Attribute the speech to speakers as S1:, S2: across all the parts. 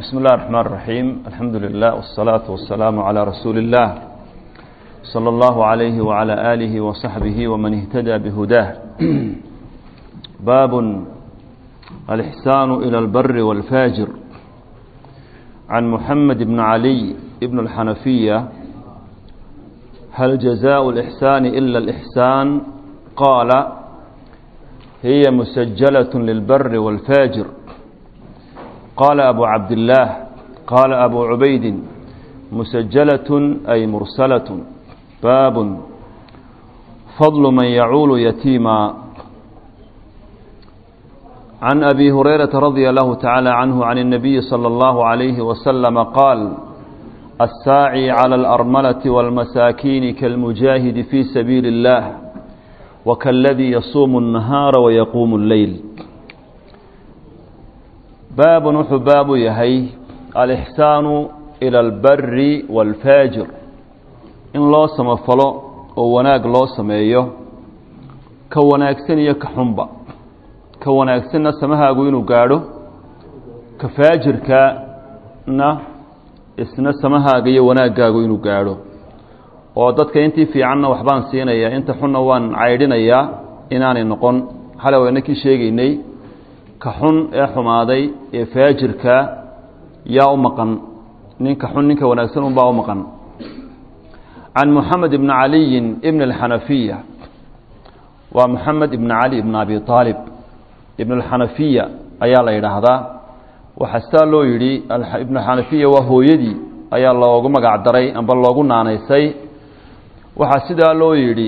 S1: بسم الله الرحمن الرحيم الحمد لله والصلاة والسلام على رسول الله صلى الله عليه وعلى آله وصحبه ومن اهتدى بهداه باب الإحسان إلى البر والفاجر عن محمد بن علي بن الحنفية هل جزاء الإحسان إلا الإحسان قال هي مسجلة للبر والفاجر قال أبو عبد الله قال أبو عبيد مسجلة أي مرسلة باب فضل من يعول يتيما عن أبي هريرة رضي الله تعالى عنه عن النبي صلى الله عليه وسلم قال الساعي على الأرملة والمساكين كالمجاهد في سبيل الله وكالذي يصوم النهار ويقوم الليل baab wuxuu baabu yahay alixsaanu ila albari waalfaajir in loo samafalo oo wanaag loo sameeyo ka wanaagsan iyo ka xunba ka wanaagsanna samahaagu inuu gaadho ka faajirkana isna samahaaga iyo wanaaggaagu inuu gaadho oo dadka intii fiicanna waxbaan siinayaa inta xunna waan caydhinayaa inaanay noqon xalay wayna kii sheegaynay ka xun ee xumaaday ee faajirka yaa u maqan ninka xun ninka wanaagsan unbaa u maqan can moxamed ibni caliyin ibn alxanafiya waa moxamed ibn cali ibn abi aalib ibn alxanafiya ayaa la yidhaahdaa waxaa sidaa loo yidhi ibn alxanafiya waa hooyadii ayaa loogu magac daray amba loogu naanaysay waxaa sidaa loo yidhi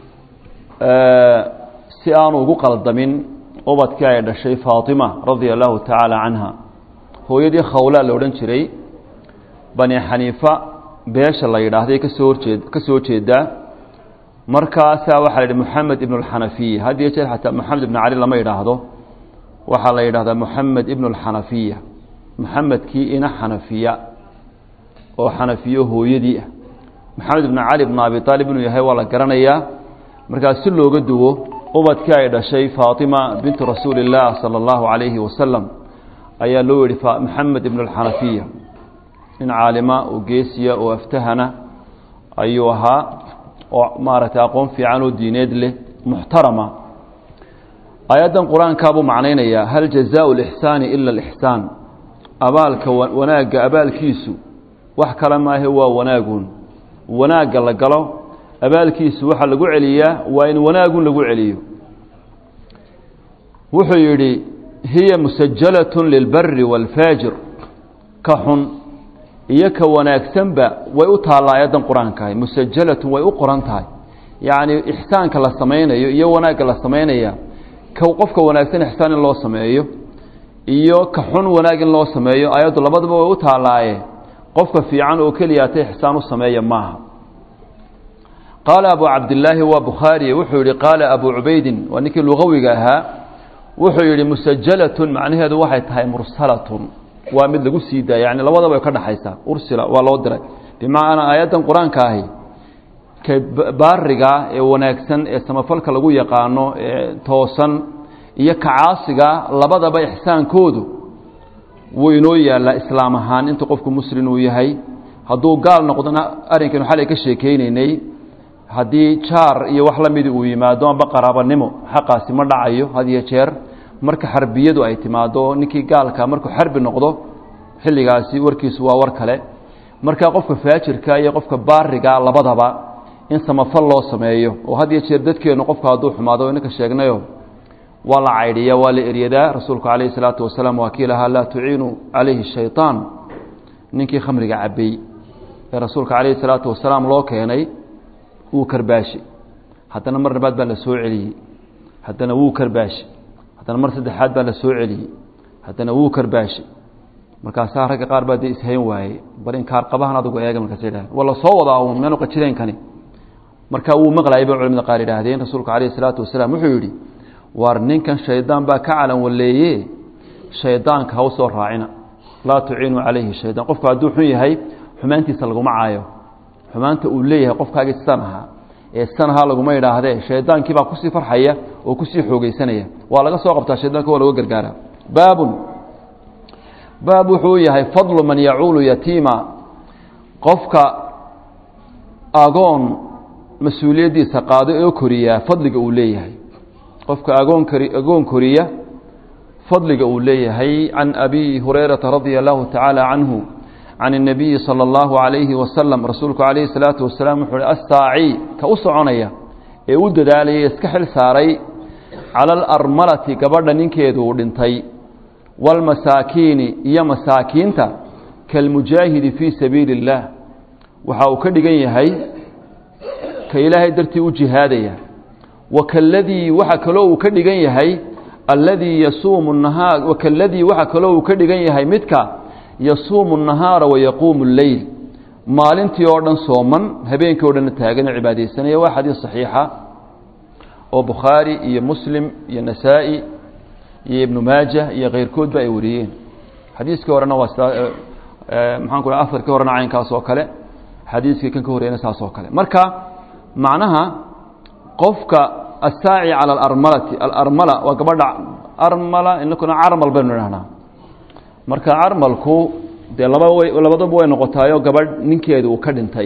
S1: si aanu ugu qaldamin ubadkii ay dhashay faatima radia allahu tacaala canha hooyadii khawlaa la odhan jiray bani xaniifa beesha la yidhaahday kasoo horjeed ka soo jeedaa markaasaa waxaa la yidhi moxamed ibnu alxanafiya had iyo jeer xataa moxamed ibnu cali lama yidhaahdo waxaa la yidhahdaa moxamed ibnu alxanafiya moxamedkii ina xanafiya oo xanafiyo hooyadii ah moxamed ibnu cali ibnu abi aalib inuu yahay waa la garanayaa markaas si looga duwo ubadkii ay dhashay faatima bintu rasuuli اllaah salى اllahu calayhi wasalam ayaa loo yihi moxamed ibn alxanafiya nin caalima oo geesiya oo aftahana ayuu ahaa oo maaragtay aqoon fiican oo diineed leh muxtarama aayaddan qur-aankaabuu macnaynayaa hal jazaءu اlixsaani ila اlixsaan abaalka wanaagga abaalkiisu wax kale maahe waa wanaagun wanaagga la galo abaalkiisu waxaa lagu celiyaa waa in wanaagun lagu celiyo wuxuu yidhi hiya musajalat lilbari wاlfaajir ka xun iyo ka wanaagsanba way u taalla aayaddan qur-aankahay musajalatun way u qoran tahay yacni ixsaanka la samaynayo iyo wanaagga la samaynaya ka qofka wanaagsan ixsaan in loo sameeyo iyo ka xun wanaag in loo sameeyo aayaddu labadaba way u taallaaye qofka fiican oo keliyaata ixsaan u sameeya maaha qaala abu cabdilaahi waa bukhaariye wuxuu yihi qaala abu cubaydin waa ninkii lugawiga ahaa wuxuu yihi musajalatun macnaheedu waxay tahay mursalatun waa mid lagu sii daaya yani labadaba ka dhaxaysaa ursila waa loo diray bimacnaa aayaddan qur-aanka ahi ka baariga ee wanaagsan ee samafalka lagu yaqaano ee toosan iyo ka caasiga labadaba ixsaankoodu wuu inoo yaallaa islaam ahaan inta qofku muslim uu yahay hadduu gaal noqdona arrinkaynu xalay ka sheekeynaynay haddii jaar iyo wax la midi uu yimaado amba qaraabanimo xaqaasi ma dhacayo had iyo jeer marka xarbiyadu ay timaado ninkii gaalka markuu xarbi noqdo xilligaasi warkiisu waa war kale marka qofka faajirka iyo qofka baariga labadaba in samafal loo sameeyo oo had iyo jeer dadkeennu qofka hadduu xumaado inanka sheegnayo waa la caydhiya waa la eryadaa rasuulku calayhi salaatu wasalaam waa kii lahaa laa tuciinu calayhi shayطaan ninkii khamriga cabay ee rasuulka calayhi salaatu wasalaam loo keenay wuu karbaashi haddana mar labaad baa la soo celiyey haddana wuu karbaashi haddana mar saddexaad baa la soo celiyey haddana wuu karbaashi markaasaa ragga qaar baa dee ishayn waayey bal inkaar qabahan adigu eega markaas yidhahdeen waa la soo wadaa uun meenu qajireenkani markaa wuu maqlayay bay culimada qaar yidhaahdeen rasuulka calayhi salaatu wasalaam wuxuu yidhi waar ninkan shaydaan baa ka calan waleeye shaydaanka ha u soo raacina laa tuciinuu calayhi shaydaan qofku hadduu xun yahay xumaantiisa laguma caayo xumaanta uu leeyahay qofkaagii san ahaa ee san ahaa laguma idhaahdee shaydaankii baa kusii farxaya oo kusii xoogeysanaya waa laga soo qabtaa shaydaanka waa laga gargaara baabun baab wuxuu yahay fadlu man yacuulu yatiima qofka agoon mas-uuliyaddiisa qaado oo koriyaa fadliga uu leeyahay qofka agoon kari agoon koriya fadliga uu leeyahay can abi hurayrata radia allahu tacaala canhu can الnabiyi salى اllahu عalayhi wasalam rasuulku calayhi الsalaatu wasalaam wuxuu uhi astaaci ka u soconaya ee u dadaalaya iska xil saaray cala alarmalati gabadha ninkeedu uu dhintay wاlmasaakiini iyo masaakiinta kalmujaahidi fii sabiili اllah waxa uu ka dhigan yahay ka ilaahay dartii u jihaadaya wa kaladii waxa kaloo uu ka dhigan yahay alladii yasuumu nahaar wa kaladii waxa kaloo uu ka dhigan yahay midka yasuumu الnahaara wayaquumu اleyl maalintii oo dhan sooman habeenkii o dhanna taagan oo cibaadaysanaya waa xadiis صaxiixa oo bukhaari iyo muslim iyo nasaa-i iyo ibnu maaja iyo keyrkoodba ay wariyeen xadiiskii horena waa maxaan ku afarkii horena caynkaas oo kale xadiiskii kan ka horeyna saas oo kale marka macnaha qofka asaaci calى alarmalati alarmala waa gabadha armala inakuna carmal baynu idhahnaa marka carmalku dee laba way labadaba way noqotaayo gabadh ninkeeda uu ka dhintay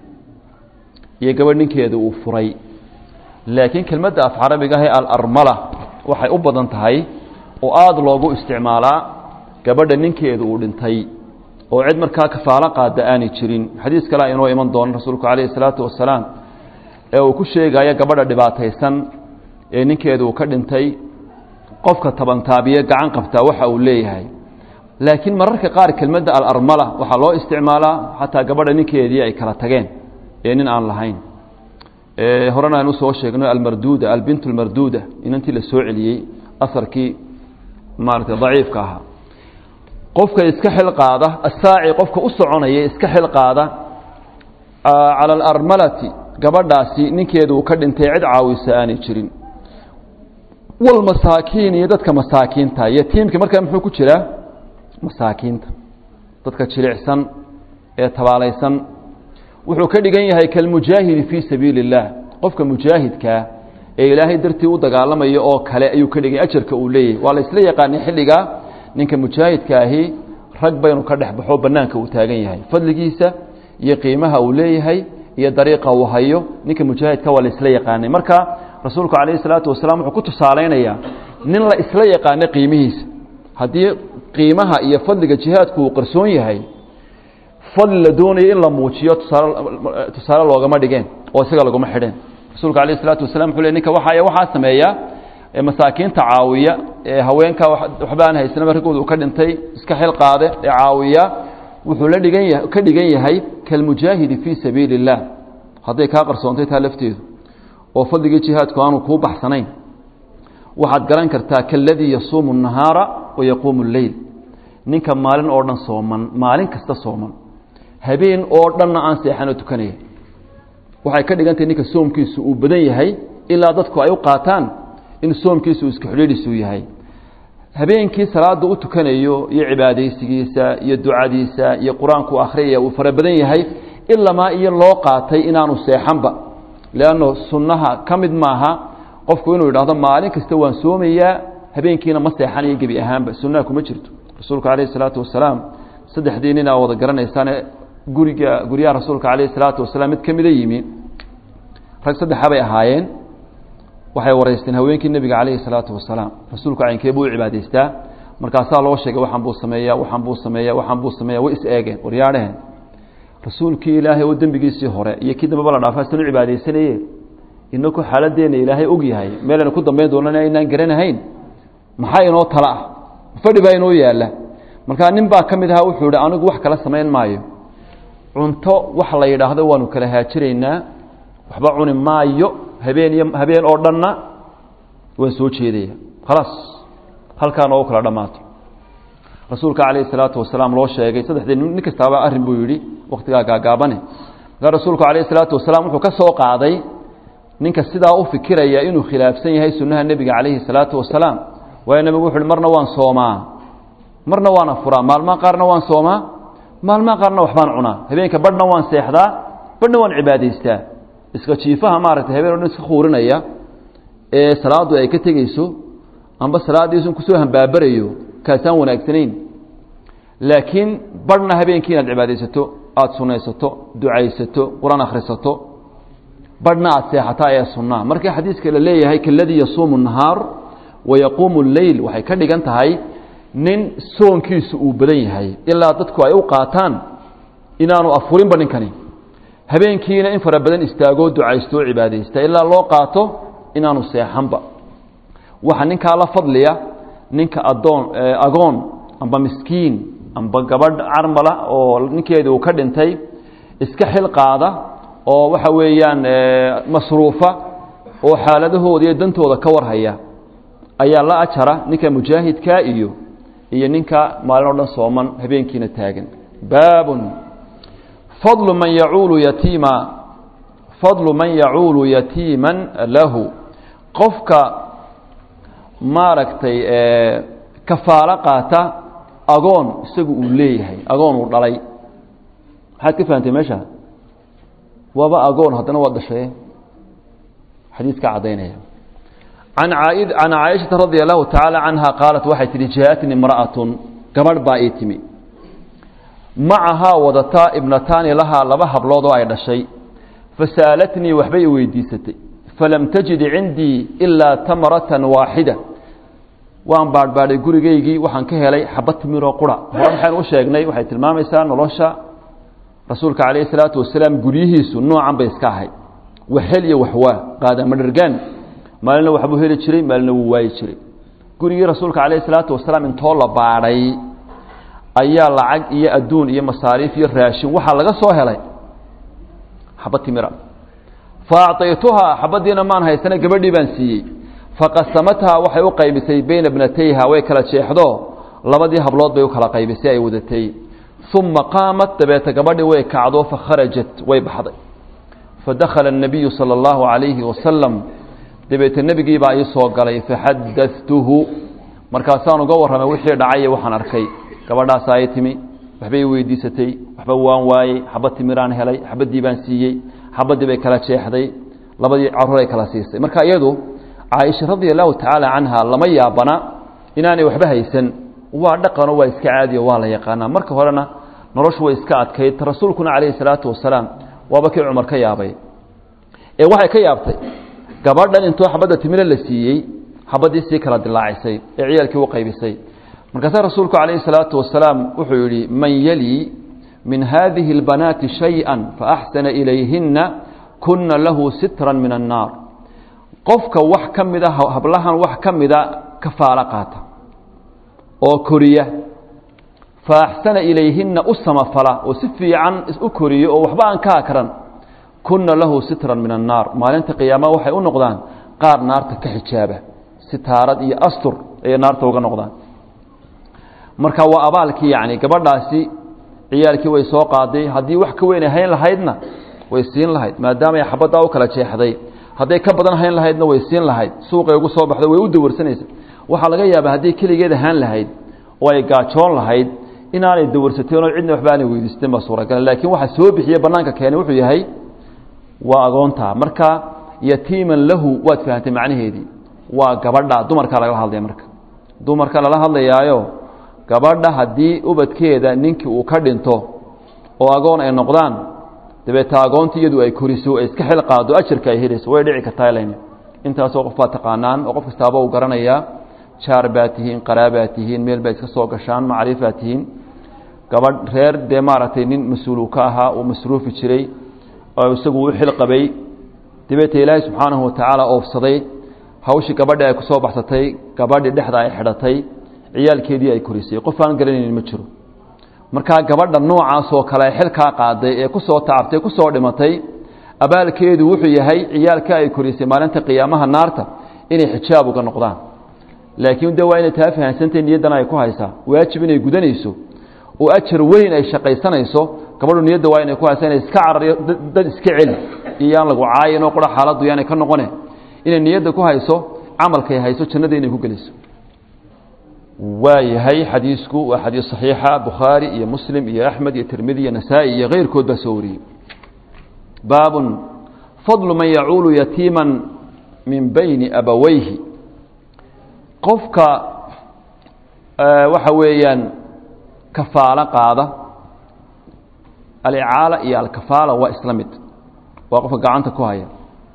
S1: iyo gabadh ninkeeda uu furay laakiin kelmadda af carabiga ahe alarmala waxay u badan tahay oo aada loogu isticmaalaa gabadha ninkeeda uu dhintay oo cid markaa kafaalo qaada aanay jirin xadiis kalea inoo iman doono rasuulku calayhi salaatu wasalaam ee uu ku sheegayo gabadha dhibaataysan ee ninkeeda uu ka dhintay qofka tabantaabiye gacan qabtaa waxa uu leeyahay laakiin mararka qaar kelmadda alarmala waxaa loo isticmaalaa xataa gabadha ninkeedii ay kala tageen ee nin aan lahayn horena aynu soo sheegno almarduuda albint almarduuda inantii la soo celiyey asarkii maaragtay daciifka ahaa qofka iska xil qaada asaaci qofka u soconaya iska xil qaada cala alarmalati gabadhaasi ninkeedu uu ka dhintay cid caawisa aanay jirin walmasaakiin iyo dadka masaakiinta yatiimka markaa muxuu ku jiraa masaakiinta dadka jilicsan ee tabaalaysan wuxuu ka dhigan yahay kalmujaahidi fii sabiili اllah qofka mujaahidkaa ee ilaahay dartii u dagaalamayo oo kale ayuu ka dhiganya ajarka uu leeyahay waa la isla yaqaanay xilligaa ninka mujaahidka ahi rag baynu ka dhex baxo banaanka uu taagan yahay fadligiisa iyo qiimaha uu leeyahay iyo dariiqa uu hayo ninka mujaahidka waa la isla yaqaanay marka rasuulku calayhi salaatu wasalaam wuxuu ku tusaalaynayaa nin la isla yaqaano qiimihiisa haddii qiimaha iyo fadliga jihaadku uu qarsoon yahay fadli la doonayo in la muujiyo tusaale tusaale loogama dhigeen oo isaga laguma xidheen rasuulku alayh isalaatu wasalam wuxuu le ninka waxaa waxaa sameeya ee masaakiinta caawiya ee haweenka waxba aan haysanaba raggooda uu ka dhintay iska xil qaade ee caawiya wuxuu la dhigan yahay ka dhigan yahay kalmujaahidi fii sabiili اllah hadday kaa qarsoontay taa lafteedu oo fadligii jihaadku aanu kuu baxsanayn waxaad garan kartaa kaladii yasuumu الnahaara wayaquumu اleyl ninka maalin oo dhan sooman maalin kasta sooman habeen oo dhanna aan seexanoo tukanaya waxay ka dhigantahay ninka soomkiisu uu badan yahay ilaa dadku ay u qaataan in soomkiisu uu iska xidhiidhisu yahay habeenkii salaada u tukanayo iyo cibaadaysigiisa iyo ducadiisa iyo qur-aanku akhriyaya uu fara badan yahay ilamaa iyo loo qaatay inaanu seexanba leanno sunnaha ka mid maaha qofku inuu yidhaahdo maalin kasta waan soomayaa habeenkiina ma seexanayo gebi ahaanba sunnaha kuma jirto rasuulku calayhi salaatu wasalaam saddexdii nin aa wada garanaysaane guriga guryaha rasuulka calayhi salaatu wasalaam mid ka mida yimi rag saddexa bay ahaayeen waxay waraysteen haweenkii nebiga calayhi salaatu wasalaam rasuulku caynkee buu u cibaadaystaa markaasaa loo sheegay waxaan buu sameeyaa waxaan buu sameeyaa waxaan buu sameeyaa way is eegeen waryaadhehen rasuulkii ilaahay oo dembigiisii hore iyo kii dambeba la dhaafaa san u cibaadaysanaye inaku xaaladeenna ilaahay og yahay meelaynu ku dambayn doonana aynaan garanahayn maxaa inoo tala ah fadhi baa inoo yaalla markaa nin baa ka mid ahaa wuxuu ihi anigu wax kala samayn maayo cunto wax la yidhaahdo waanu kala haajiraynaa waxba cuni maayo habeen iyo habeen oo dhanna waan soo jeedaya khalaas halkaa noogu kala dhammaato rasuulka calayhi salaatu wasalaam loo sheegay saddexdii nin kastaaba arrin buu yidhi wakhtigaa gaagaabane markaa rasuulku calayhi salaatu wasalaam wuxuu ka soo qaaday ninka sidaa u fikiraya inuu khilaafsan yahay sunnaha nebiga calayhi salaatu wasalaam waayo nebigu wuxu uhi marna waan soomaa marna waan afuraa maalmaha qaarna waan soomaa maalmaha qaarna waxbaan cunaa habeenka badhna waan seexdaa badhna waan cibaadaystaa iska jiifaha maaragtay habeen o dhan iska khuurinaya ee salaaddu ay ka tegeyso amba salaaddiisun kusoo hambaabarayo kaasaan wanaagsanayn laakiin barhna habeenkii inaad cibaadaysato aada sunaysato ducaysato qur-aan akhrisato barhna aada seexato ayaa sunnaa markii xadiiska la leeyahay kaladii yasuumu nahaar wa yaquumu leyl waxay ka dhigan tahay nin soonkiisu uu badan yahay ilaa dadku ay u qaataan inaanu afurinba ninkani habeenkiina in fara badan istaagoo ducaysto oo cibaadaysta ilaa loo qaato inaanu seexanba waxa ninkaa la fadliya ninka adoon agoon amba miskiin amba gabadh carmala oo ninkeedi uu ka dhintay iska xil qaada oo waxa weeyaan masruufa oo xaaladahooda iyo dantooda ka warhaya ayaa la ajara ninka mujaahidka iyo iyo ninka maalin o dhan sooman habeenkiina taagan baabun fadlu man yacuulu yatiima fadlu man yacuulu yatiiman lahu qofka maaragtay kafaalo qaata agoon isagu uu leeyahay agoon uu dhalay maxaad ka fahamtay meesha waaba agoon haddana waa dhashaye xadiiska caddaynaya an can caaishata radia allahu tacaala canha qaalat waxay tihi jaaatni imra'atun gabadh baa ii timi macahaa wadataa ibnataani lahaa laba hablood oo ay dhashay fasa'alatnii waxbay i weydiisatay falam tajid cindii ilaa tamratan waaxida waan baadhbaadhay gurigaygii waxaan ka helay xaba timiroo qura hore maxaynu u sheegnay waxay tilmaamaysaa nolosha rasuulka calayhi salaatu wasalaam guryihiisu noocan bay iska ahayd waxhel iyo waxwaa qaadamadhargaan maalina waxbuu heli jiray maalina wuu waayi jiray gurigii rasuulka calayhi salaatu wasalaam intoo la baadhay ayaa lacag iyo adduun iyo masaariif iyo raashin waxaa laga soo helay xaba timira fa acطaytuhaa xabadiina maan haysana gabadhii baan siiyey faqasamathaa waxay u qaybisay bayna bnatayha way kala jeexdo labadii hablood bay u kala qaybisay ay wadatay uma qaamat dabeeta gabadhii way kacdo fakharajat way baxday fadakhala الnabiyu salى اllahu عalayhi wasalam dabeete nebigii baa ii soo galay faxadatuhu markaasaan uga warramay wixii dhacay waxaan arkay gabadhaasaa ay timi waxbay weydiisatay waxba waan waayey xabad timiraan helay xabadii baan siiyey xabadii bay kala jeexday labadii caruuray kala siisay marka iyadu caaisha radia allahu tacaala canha lama yaabana inaanay waxba haysan waa dhaqano waa iska caadiyo waa la yaqaanaa marka horena noloshu way iska adkayd rasuulkuna calayhi salaatu wasalaam waaba kii cumar ka yaabay ee waxay ka yaabtay gabadhan intoo xabadda timire la siiyey xabadii sii kala dilaacisay ee ciyaalkii u qaybisay markaasaa rasuulku calayhi salaatu wasalaam wuxuu yidhi man yalii min haadihi اlbanaati shayئa faaxsana ilayhina kuna lahu sitran min annaar qofka wax ka mida hablahan wax ka mida kafaalo qaata oo koriya faaxsana ilayhina u samafala oo si fiican u koriyo oo waxba aan ka akran kuna lahu sitran min annaar maalinta qiyaama waxay u noqdaan qaar naarta ka xijaaba sitaarad iyo astur ayay naarta uga noqdaan marka waa abaalkii yani gabadhaasi ciyaalkii way soo qaaday haddii wax ka weyn ay hayn lahaydna way siin lahayd maadaama ay xabaddaa u kala jeexday hadday ka badan hayn lahaydna way siin lahayd suuqay ugu soo baxday way u dawarsanaysa waxaa laga yaabaa haddii keligeed ahaan lahayd oo ay gaajoon lahayd inaanay dawarsateen oo cidna waxba aanay weydiisteen baa suuragal laakiin waxa soo bixiye bannaanka keenay wuxuu yahay waa agoontaa marka yatiiman lahu waad fahamtay macnaheedii waa gabadha dumarka lagala hadlaya marka dumarka lala hadlayaayo gabadha haddii ubadkeeda ninkii uu ka dhinto oo agoon ay noqdaan dabeeta agoonta iyadu ay koriso ay iska xil qaado ajarka ay helayso way dhici kartaa len intaasoo qof baad taqaanaan oo qof kastaaba uu garanayaa jaar baad tihiin qaraabaad tihiin meel baad iska soo gashaan macrifaad tihiin gabadh reer dee maaragtay nin mas-uul uu ka ahaa uu masruufi jiray oo isagu u xil qabay dabeeta ilaahay subxaanahu watacaala oofsaday hawshii gabadhi ay ku soo baxsatay gabadhii dhexda ay xidhatay ciyaalkeedii ay korisay qof aan garanaynin ma jiro markaa gabadha noocaasoo kale xilkaa qaaday ee ku soo tacabtay ku soo dhimatay abaalkeedu wuxuu yahay ciyaalka ay korisay maalinta qiyaamaha naarta inay xijaab uga noqdaan laakiin de waa inay taa fahamsantay niyaddana ay ku haysaa waajib inay gudanayso oo ajar weyn ay shaqaysanayso gabadhu niyadda waa inay ku haysaa inay iska carariyo dad iska celi iyo yaan lagu caayin oo qura xaaladdu yaanay ka noqone inay niyadda ku hayso camalkay hayso jannada inay ku geliso waa yahay xadiisku waa xadiis صaxiixa bukhaari iyo muslim iyo axmed iyo tirmidi iyo nasaa-i iyo keyrkood baa soo wariyey baabun fadlu man yacuulu yatiima min bayni abaweyhi qofka waxa weeyaan kafaalo qaada alicaala iyo alkafaala waa isla mid waa qofka gacanta ku haya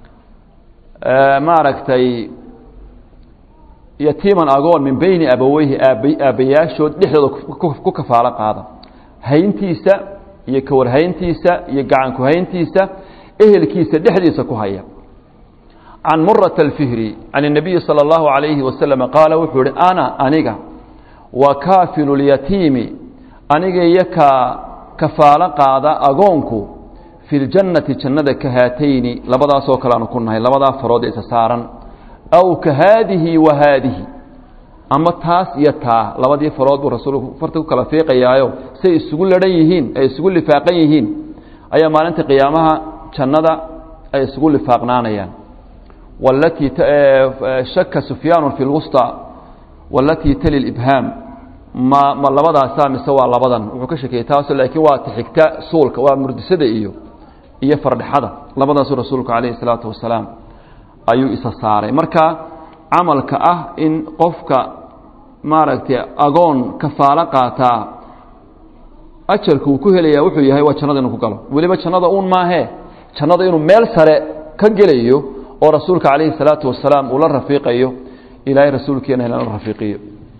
S1: maaragtay yatiiman agoon min beyni abaweyhi aab aabbayaashood dhexdooda ku kafaalo qaada hayntiisa iyo kawarhayntiisa iyo gacankuhayntiisa ehelkiisa dhexdiisa ku haya can murata alfihri can الnabiyi salى اllahu عalayhi wasalam qaala wuxuu ihi ana aniga wa kaafilu lyatiimi aniga iyo ka kafaalo qaada agoonku fi ljannati jannada ka haatayni labadaasoo kale aanu ku nahay labadaa farood isa saaran aw ka haadihi wa haadihi ama taas iyo taa labadii farood buu rasuulku farta ku kala fiiqayaayo say isugu ladhan yihiin ay isugu lifaaqan yihiin ayaa maalinta qiyaamaha jannada ay isugu lifaaqnaanayaan walatii shaka sufyaanu fi lwusطى walatii tali ibhaam ma ma labadaasaa mise waa labadan wuxuu ka shekeeyey taaso laakiin waa tixigta suulka waa murdisada iyo iyo fardhexada labadaasuu rasuulku calayhi الsalaatu wasalaam ayuu isa saaray marka camalka ah in qofka maaragtay agoon kafaalo qaataa ajarka uu ku helaya wuxuu yahay waa jannada inuu ku galo weliba jannada uun maahee jannada inuu meel sare ka gelayo oo rasuulka calayhi الsalaatu wasalaam uu la rafiiqayo ilaahay rasuulkeena lala rafiiqiyo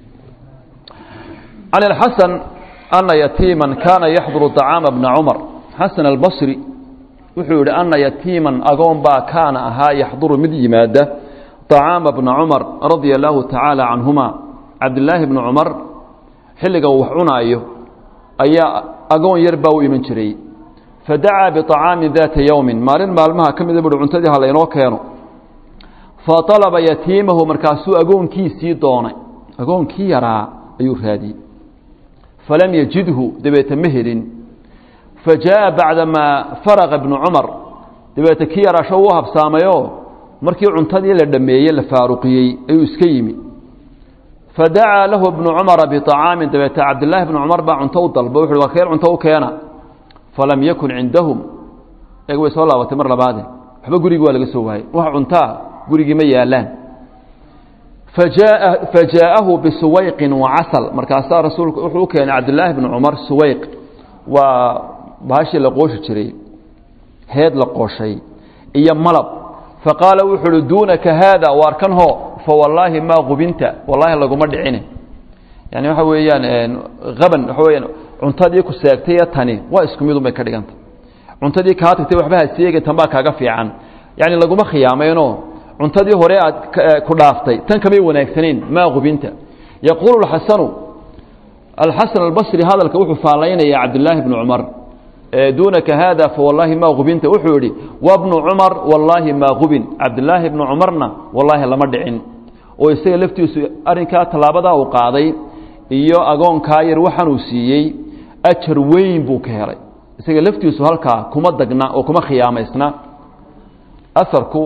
S1: can اlxasan ana yatiima kaana yaxduru طacaama bna cumar xasan albasri wuxuu yihi ana yatiiman agoon baa kaana ahaa yaxduru mid yimaada طacaama bna cumar radia allahu tacaala canhuma cabdilaahi bni cumar xilliga uu wax cunaayo ayaa agoon yar baa u iman jiray fadacaa biطacaamin daata yowmin maalin maalmaha ka mida buhi cuntadii ha laynoo keeno faطalaba yatiimahu markaasuu agoonkiisii doonay agoonkii yaraa ayuu raadiyey falam yajidhu dabeete ma helin fajaءa bacdamaa faraqa ibnu cumar dabeete kii yaraasho uu habsaamayoo markii cuntadii la dhammeeyey la faaruqiyey ayuu iska yimi fadacaa lahu ibnu cumara biطacaamin dabeete cabdilaahi bnu cumar baa cunto u dalba wuxu waa keen cunto u keena falam yakun cindahum eeg way soo laabatay mar labaade waxba gurigi waa laga soo waayey wax cuntaa gurigii ma yaalaan fajaa'ahu bisuwayqin wacasal markaasaa rasuulku wuxuu u keenay cabdilaahi bni cumar suwayq waa bahashii la qooshi jiray heed la qooshay iyo malab faqaala wuxu uhi duunaka haada waar kan hoo fawallaahi maa qubinta wallaahi laguma dhicine yani waxa weeyaan aban waxa weyaan cuntadii ku seegtay tani waa isku midun bay ka dhiganta cuntadii kaa tagtay waxba ha seegin tan baa kaaga fiican yani laguma khiyaamayno cuntadii hore aad ku dhaaftay tan kamay wanaagsanayn maa qubinta yaquulu xasanu alxasan albasri hadalka wuxuu faalaynaya cabdilaahi bni cumar duunaka haada fawallaahi maa qubinta wuxuu yihi wabnu cumar wallaahi maa qubin cabdilaahi bni cumarna wallaahi lama dhicin oo isaga laftiisu arrinkaa tallaabadaa uu qaaday iyo agoonkaa yar waxaanuu siiyey ajar weyn buu ka helay isaga laftiisu halkaa kuma dagna oo kuma khiyaamaysna aharku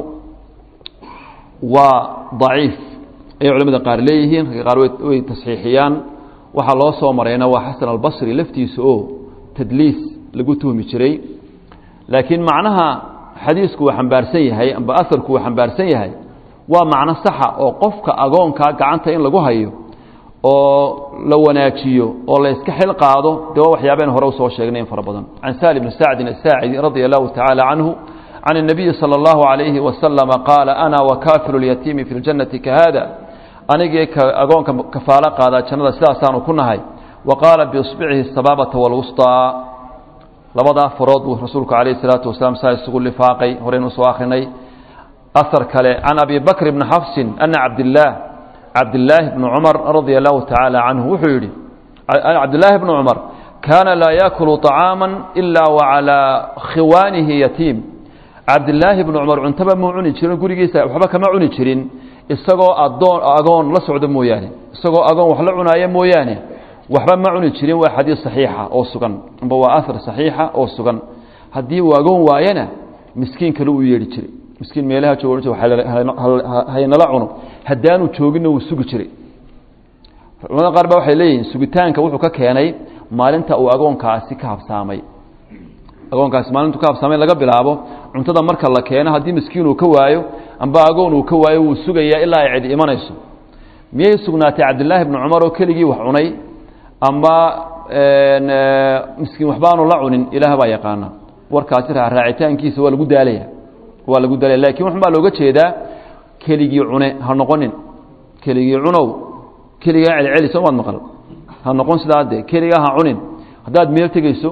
S1: waa daciif ayay culamada qaar leeyihiin ragga qaar way tasxiixiyaan waxaa loo soo marayna waa xasan albasri laftiisa oo tadliis lagu tuhmi jiray laakiin macnaha xadiisku uu xambaarsan yahay amba aharku uu xambaarsan yahay waa macno saxa oo qofka agoonkaa gacanta in lagu hayo oo la wanaajiyo oo la iska xil qaado dee waa waxyaabeen hore usoo sheegnay in fara badan can saali bni sacdin asaacidi radia allahu tacaala canhu can الnabiyi salى اllahu عalayhi wasalama qaala ana wakaafilu اlyatiimi fi اljannati kahada anigii agoonka kafaalo qaadaa jannada sidaasaanu ku nahay wa qaala biisbicihi sabaabata wاlwusطىa labadaa farood buu rasuulku calayh الsalaatu wasalaam saa isugu lifaaqay horeynu soo akrinay ahar kale can abi bakr bni xafsin ana cabdilaah cabdilaahi bni cumar radia allahu tacaala canhu wuxuu yidhi cabdilaahi bni cumar kaana laa yaakulu طacaama ila wacalaa khiwaanihi yatiim cabdilaahi bni cumar cuntaba muu cuni jirin gurigiisa waxba kama cuni jirin isagoo adoon agoon la socdo mooyaane isagoo agoon wax la cunaaya mooyaane waxba ma cuni jirin waa xadiis saxiixa oo sugan amba waa ahar saxiixa oo sugan haddii uu agoon waayana miskiin kale uu yeedhi jiray miskiin meelaha jooga haynala cuno haddaanu jooginna wuu sugi jiray culamada qaar ba waxay leeyihiin sugitaanka wuxuu ka keenay maalinta uu agoonkaasi ka habsaamay agoonkaasi maalintu ka habsaamay laga bilaabo cuntada marka la keeno haddii miskiin uu ka waayo amba agoon uu ka waayo wuu sugayaa ilaa ay cidi imanayso miyay sugnaatay cabdilaahi bni cumar oo keligii wax cunay amba miskiin waxbaanu la cunin ilaah baa yaqaana warkaasi raacitaankiisa waa lagu daalaya waa lagu daalaya lakin waxun baa looga jeedaa keligii cune ha noqonin keligii cunow keligaa celceli soo maad maqal ha noqon sidaa dee keligaa ha cunin haddaad meel tegeyso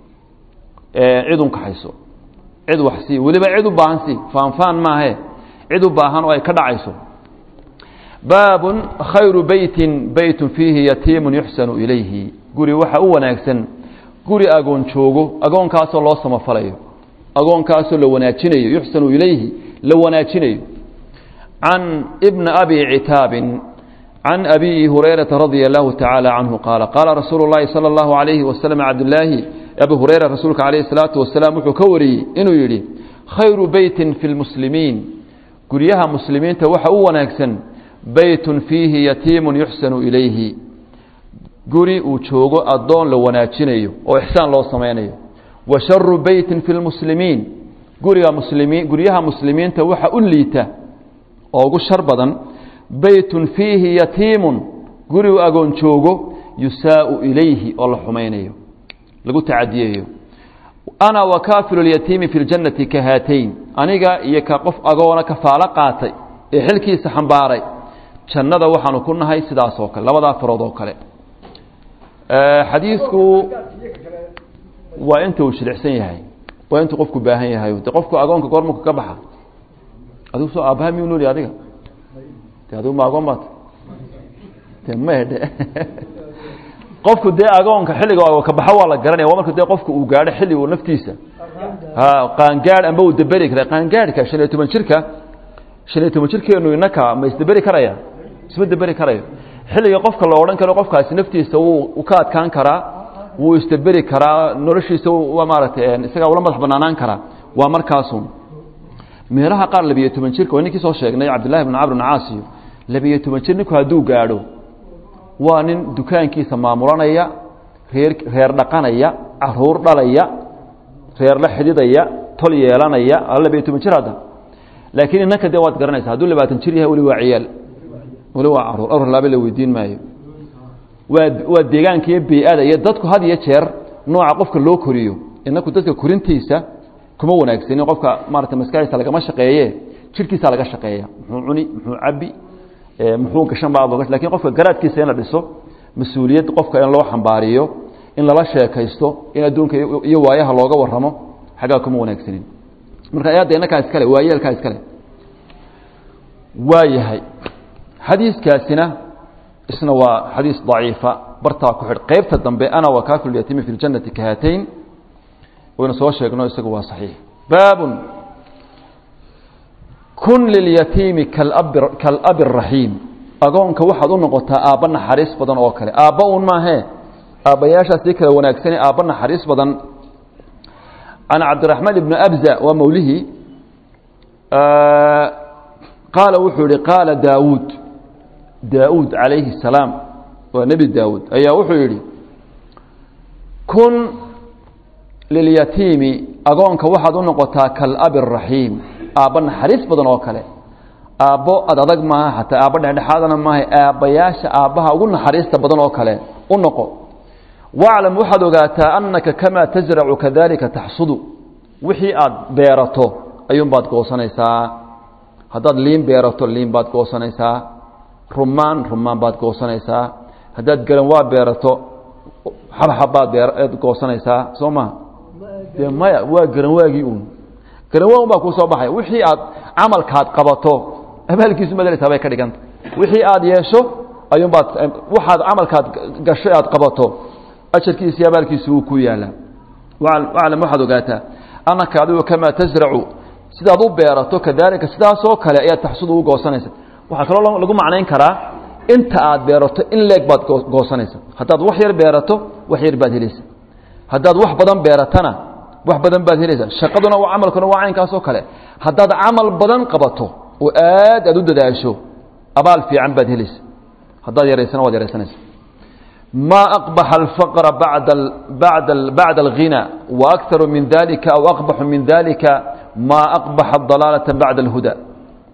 S1: cid un kaxayso cid wax sii weliba cid u baahan sii faanfaan maahe cid u baahan oo ay ka dhacayso baabun khayru beytin beytun fiihi yatiimun yuxsanu ilayhi guri waxa u wanaagsan guri agoon joogo agoonkaasoo loo samafalayo agoonkaasoo la wanaajinayo yuxsanu ilayhi la wanaajinayo can bni abi citaabin can abi hurayrata radia allahu tacaala canhu qaala qaala rasuulu llahi sala allahu alayhi wasalam cabdilaahi abi hureyra rasuulka calayhi salaatu wasalaam wuxuu ka wariyey inuu yidhi khayru beytin fi lmuslimiin guryaha muslimiinta waxa u wanaagsan beytun fiihi yatiimun yuxsanu ilayhi guri uu joogo addoon la wanaajinayo oo ixsaan loo samaynayo wa sharu beytin fi lmuslimiin guriga muslimiin guryaha muslimiinta waxa u liita oo ugu shar badan beytun fiihi yatiimun guri uu agoon joogo yusaau ilayhi oo la xumaynayo lagu tacadiyayo ana wakaafilu lyatiimi fi ljannati ka haatayn aniga iyo ka qof agoona kafaalo qaatay ee xilkiisa xambaaray jannada waxaanu ku nahay sidaas oo kale labadaa farood oo kale xadiisku waa inta uu shiricsan yahay waa intuu qofku baahan yahay de qofku agoonka goormuka ka baxa adigu soo aabbaha miyuu nooli adiga de adigu ma agoon baat de maydhe qofku dee agoonka xilliga ka baxo waa la garanaya waa marka dee qofku uu gaadho xilli uu naftiisa qaangaadh amba uu daberi kara qaangaadhka shan iyo toban jirka shan iyo toban jirkeenu inaka ma isdaberi karaya isma daberi karayo xilliga qofka la odhan karo qofkaasi naftiisa wuu ka adkaan karaa wuu isdaberi karaa noloshiisa waa maaragtay isagaa ula madax banaanaan karaa waa markaasun meelaha qaar labiyo toban jirka waa ninkii soo sheegnay cabdillahi bn camr bn caasiyo labiyo toban jir ninku hadduu gaadho waa nin dukaankiisa maamulanaya reer reer dhaqanaya caruur dhalaya reer la xididaya tol yeelanaya labiyo toban jir hadda laakiin inanka dee waad garanaysa hadduu labaatan jir yahay weli waa ciyaal weli waa caruur awr laabe la weydiin maayo waa waa deegaanka iyo bey-ada iyo dadku had iyo jeer nooca qofka loo koriyo inaku dadka korintiisa kuma wanaagsanin qofka maarata maskaxdiisa lagama shaqeeye jirkiisa laga shaqeeya muxuu cuni muxuu cabi muxuu gashan baa lakin qofka garaadkiisa in la dhiso mas-uuliyad qofka in loo xambaariyo in lala sheekaysto in adduunka iyo waayaha looga waramo xaggaa kuma wanaagsanin marka ayadda inakaa iskale waayeelkaa iskale waa yahay xadiiskaasina isna waa xadiis daciifa bartaa ku xidh qeybta dambe ana wakaafilu yatiimi fi ljannati ka haatayn waynu soo sheegno isagu waa saxiix baabun kun lilyatiimi kalabi raxiim agoonka waxaad u noqotaa aabba naxariis badan oo kale aabba un maahee aabbayaashaasii kale wanaagsane aabba naxariis badan can cabdiraxmaan ibni abza waa mawlihii qaala wuxuu yihi qaala daawuud daawuud calayhi الsalaam waa nebi daawuud ayaa wuxuu yidhi kun lilyatiimi agoonka waxaad u noqotaa kalabi raxiim aabba naxariis badan oo kale aabbo ad adag maaha xataa aabbo dhexdhexaadana maaha aabbayaasha aabbaha ugu naxariista badan oo kale u noqo waclam waxaad ogaataa annaka kamaa tasracu kadalika taxsudu wixii aad beerato ayuunbaad goosanaysaa haddaad liin beerato liin baad goosanaysaa rumaan rumaan baad goosanaysaa haddaad garanwaa beerato xabxabbaad beead goosanaysaa soo maha dee maya waa garanwaagii uun garanwaa un baa kuu soo baxaya wixii aad camalkaad qabato abaalkiisu madeleysaa bay ka dhiganta wixii aad yeesho ayuunbaad waxaad camalkaad gasho aad qabato ajarkiisa iyo abaalkiisu wuu ku yaalaa waclam waxaad ogaataa annaka adigu kamaa tasracu sidaad u beerato kadaalika sidaasoo kale ayaad taxsudu u goosanaysa waxaa kaloo lagu macnayn karaa inta aad beerato in leeg baad goosanaysa haddaad wax yar beerato wax yar baad helaysa haddaad wax badan beeratana wax badan baad helaysa shaqaduna camalkuna waa caynkaasoo kale haddaad camal badan qabato oo aad aad u dadaasho abaal fiican baad helaysa haddaad yaraysana waad yaraysanaysa ma أqbaxa الfqra bacda الغinى وأkثar min dalika aw aqbaxu min dalika ma أqbaxa الضalaalaةa bacda الhuda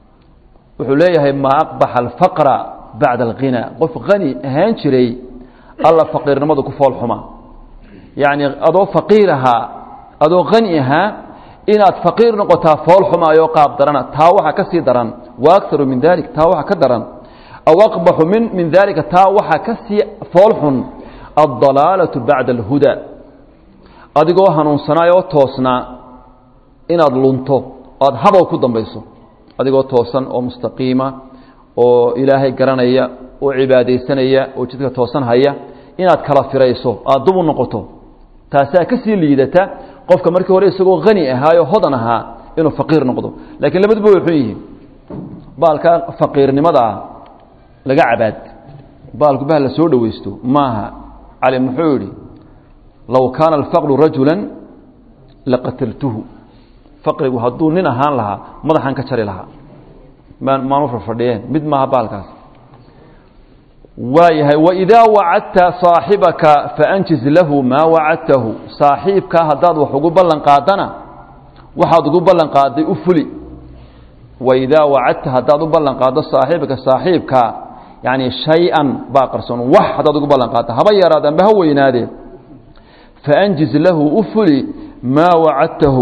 S1: wuxuu leeyahay ma aqbaxa الfaqra bacda الغinى qof hani ahaan jiray alla faqiirnimadu ku fool xumaa yacni adoo faqiir ahaa adoo hani ahaa inaad faqiir noqotaa fool xumaayoo qaab darana taa waxaa ka sii daran wa akaru min dalik taa waxaa ka daran aw aqbaxu min min dalika taa waxaa ka sii fool xun addalaalatu bacda alhuda adigoo hanuunsanaayoo toosnaa inaad lunto oad habow ku dambayso adigoo toosan oo mustaqiima oo ilaahay garanaya oo cibaadaysanaya oo jidka toosan haya inaad kala firayso aad dub u noqoto taasaa ka sii liidata qofka markii hore isagoo hani ahaayo hodan ahaa inuu faqiir noqdo laakiin labaduba way xun yihiin baalka faqiirnimada ah laga cabaad baalku bah la soo dhowaysto maaha cali muxuu yidhi low kaana alfaqru rajula laqataltuhu faqrigu hadduu nin ahaan lahaa madaxaan ka jari lahaa maan maanu farfadhiyeen mid maaha baalkaas waayahay waidaa wacadta saaxibaka faanjiz lahu maa wacadtahu saaxiibkaa haddaad wax ugu ballan qaadana waxaad ugu ballan qaaday u fuli waidaa wacadta haddaad u ballan qaaddo saaxiibka saaxiibkaa yacni shay-an baa qarsoon wax haddaad ugu ballan qaadda haba yaraad amba ha weynaadee faanjiz lahu u fuli maa wacadtahu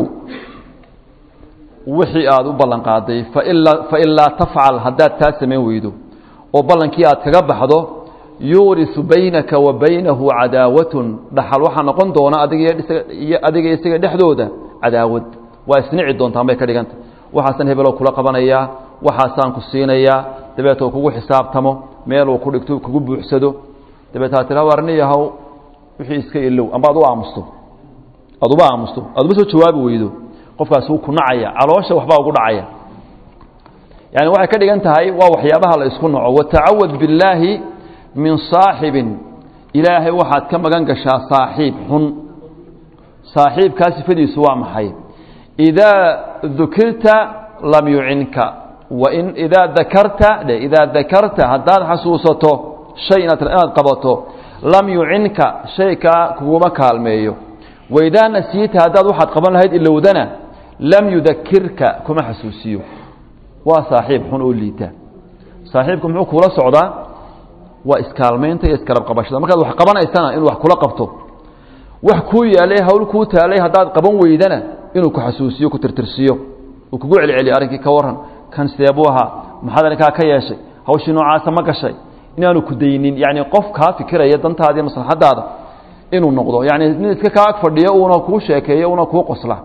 S1: wixii aad u ballan qaaday fain laa tafcal haddaad taa samayn weydo oo ballankii aad kaga baxdo yuurisu baynaka wa baynahu cadaawatun dhaxal waxaa noqon doona adiga isaga dhexdooda cadaawad waa isnici doontaan bay ka dhiganta waxaasaan hebeloo kula qabanayaa waxaasaan ku siinayaa dabeetoo kugu xisaabtamo meeluu ku dhigto kugu buuxsado dabeetaa tira warni yahow wixii iska ilow amba ad u aamusto aad uba aamusto aad uma soo jawaabi weydo qofkaas wuu ku nacaya caloosha waxbaa ugu dhacaya yani waxay ka dhigan tahay waa waxyaabaha la isku naco watacawad billaahi min saaxibin ilaahay waxaad ka magan gashaa saaxiib xun saaxiibkaa sifadiisu waa maxay idaa dukirta lam yucinka wain idaa dakarta dhe idaa dakarta haddaad xasuusato shay inaad inaad qabato lam yucinka shaykaa kuguma kaalmeeyo waidaa nasiita haddaad waxaad qaban lahayd ilowdana lam yudakirka kuma xasuusiyo waa saaxiib xun oo liita saaxiibku muxuu kuula socdaa waa iskaalmaynta iyo iskarab qabashada markaad wax qabanaysana inuu wax kula qabto wax kuu yaalay hawl kuu taalay haddaad qaban weydana inuu ku xasuusiyo ku tirtirsiyo uu kugu celceliyo arrinkii ka waran kan seebuu ahaa maxaad arrinkaa ka yeeshay hawshii noocaasa ma gashay inaanu ku daynin yacni qof kaa fikiraya dantaada iyo maslaxadaada inuu noqdo yacni nin iska kaa ag fadhiyo uuna kuu sheekeeyo uuna kuu qosla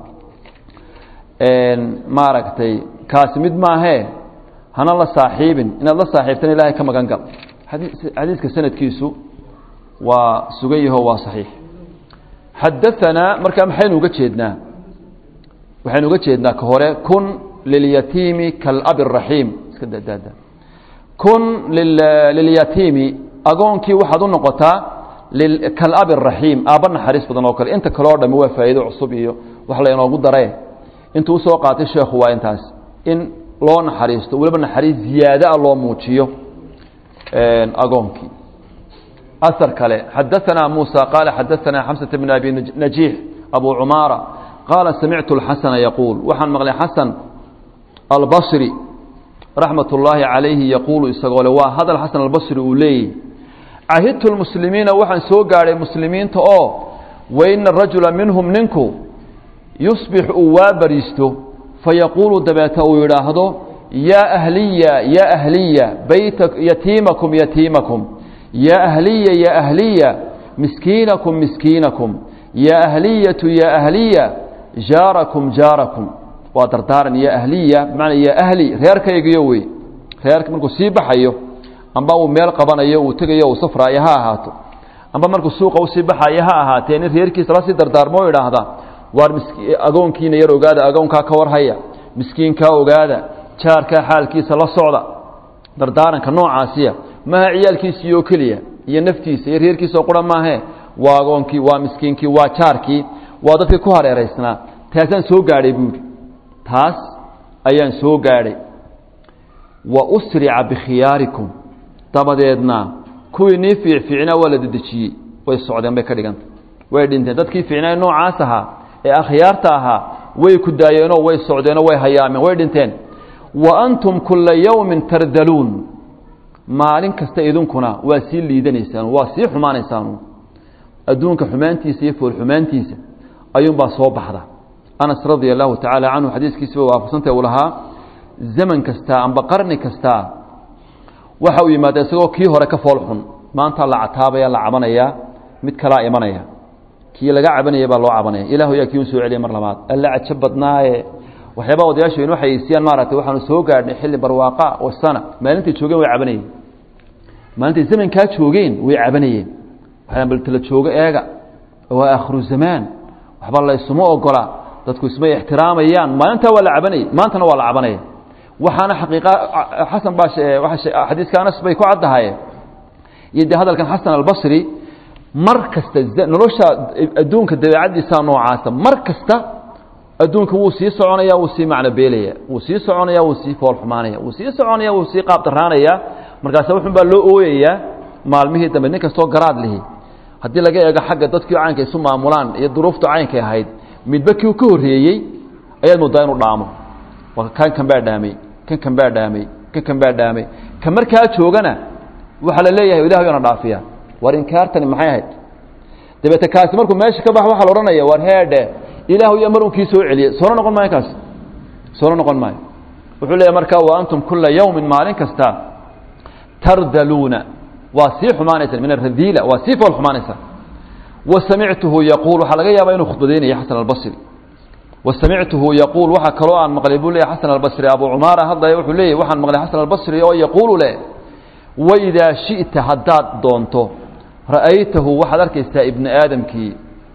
S1: maaragtay kaasi mid maahee hana la saaxiibin inaad la saaxiibtana ilaahay ka magan gal xadiiska sanadkiisu waa sugan yaho waa saxiix xadaanaa markaa maxaynu uga jeednaa waxaynu uga jeednaa ka hore kun lilyatiimi kaalabi raxiim iska dadaada kun lilyatiimi agoonkii waxaad u noqotaa kaalabi raxiim aabba naxariis badan oo kale inta kale o dhami waa faa'iido cusub iyo wax laynoogu daree intuu usoo qaatay sheekhu waa intaas in loo naxariisto weliba naxariis ziyaadaa loo muujiyo agoonkii asar kale xadaanaa muusa qaala xadaanaa xamsata bn abi najiix abu cumaara qaala samictu اlxasana yaquul waxaan maqlay xasan albasri raxmat ullaahi calayhi yaquulu isagoo le waa hadal xasan albasri uu leeyahy cahidtu lmuslimiina waxaan soo gaadhay muslimiinta oo waina rajula minhum ninku yusbix uu waa bariisto fayaquulu dabeeta uu yidhaahdo yaa ahliya yaa ahliya bayta yatiimakum yatiimakum yaa ahliya yaa ahliya miskiinakum miskiinakum yaa ahliyatu yaa ahliya jaarakum jaarakum waa dardaaran yaa ahliya bimacnaa yaa ahli reerkaygiyo wey reerka markuu sii baxayo amba uu meel qabanayo uu tegayo uu safraayo ha ahaato amba markuu suuqa usii baxayo ha ahaatee nin reerkiisa lasii dardaarmo idhaahda waar agoonkiina yar ogaada agoonkaa ka warhaya miskiinkaa ogaada jaarkaa xaalkiisa la socda dardaaranka noocaasiya maaha ciyaalkiisii oo keliya iyo naftiisa iyo reerkiisa oo qura maahe waa agoonkii waa miskiinkii waa jaarkii waa dadkii ku hareeraysnaa taasaan soo gaadhay buuhi taas ayaan soo gaadhay wa usrica bikhiyaarikum dabadeedna kuwii nii fiicfiicnaa waa la dedejiyey way socdeen bay ka dhiganta way dhinteen dadkii fiicnaa noocaas ahaa ee akhyaarta ahaa way ku daayeenoo way socdeenoo way hayaameen way dhinteen wa antum kula yowmin tardaluun maalin kasta idinkuna waa sii liidanaysaan waa sii xumaanaysaan adduunka xumaantiisa iyo fool xumaantiisa ayuunbaa soo baxda anas radia allahu tacaala canhu xadiiskiisiba waafaqsantay uu lahaa zaman kastaa amba qarni kastaa waxa uu yimaada isagoo kii hore ka fool xun maanta la cataabaya la cabanayaa mid kalaa imanaya kii laga cabanaya baa loo cabanaya ilahu yaa kii un soo celiya mar labaad alla cajo badnaaye waxyaabaa odayaashu inoo xayeysiiyaan maaragtay waxaanu soo gaadhnay xilli barwaaqa wasana maalintay joogeen way cabanayeen maalintay zamankaa joogeen way cabanayeen waxaan bal tala joogo eega waa aakhiru zamaan waxba la isuma ogola dadku ismay ixtiraamayaan maalintaa waa la cabanayay maantana waa la cabanaya waxaana xaqiiqa xasan baa xadiiska anas bay ku caddahaye iyo dee hadalkan xasan albasri mar kasta nolosha adduunka dabeecaddiisaa noocaasa mar kasta adduunka wuu sii soconaya wuu sii macno beelaya wuu sii soconaya wuu sii fool xumaanaya wuu sii soconaya wuu sii qaab daraanaya markaase wuxun baa loo ooyayaa maalmihii dambe nin kastoo garaad lihi haddii laga eego xagga dadkii caynka isu maamulaan iyo duruuftu caynkay ahayd midba kii ka horreeyey ayaad moodaa inuu dhaamo kan kan baa dhaamay kan kan baa dhaamay kan kan baa dhaamay ka markaa joogana waxaa la leeyahay ilah yana dhaafiya war inkaartani maxay ahayd dabeete kaasi markuu meesha ka bax waxaa la odhanaya war heedhe ilaahu yaa mar un kii soo celiyey soona noqon maayo kaasi soona noqon maayo wuxuu leeyahy markaa wa antum kula yawmin maalin kasta tardaluuna waa sii xumaanaysaan min aradiila waa sii fool xumaanaysaan wa samictuhu yaquul waxaa laga yaabaa inuu khudbadaynaya xasan albasri wa samictuhu yaquul waxaa kaloo aan maqlay buu leeyahy xasan albasri abu cumaara hadlaya wuxuu leeyahy waxaan maqlay xasan albasri oo yaquulu leh waidaa shi'ta haddaad doonto ra'aytahu waxaad arkaysaa ibni aadamkii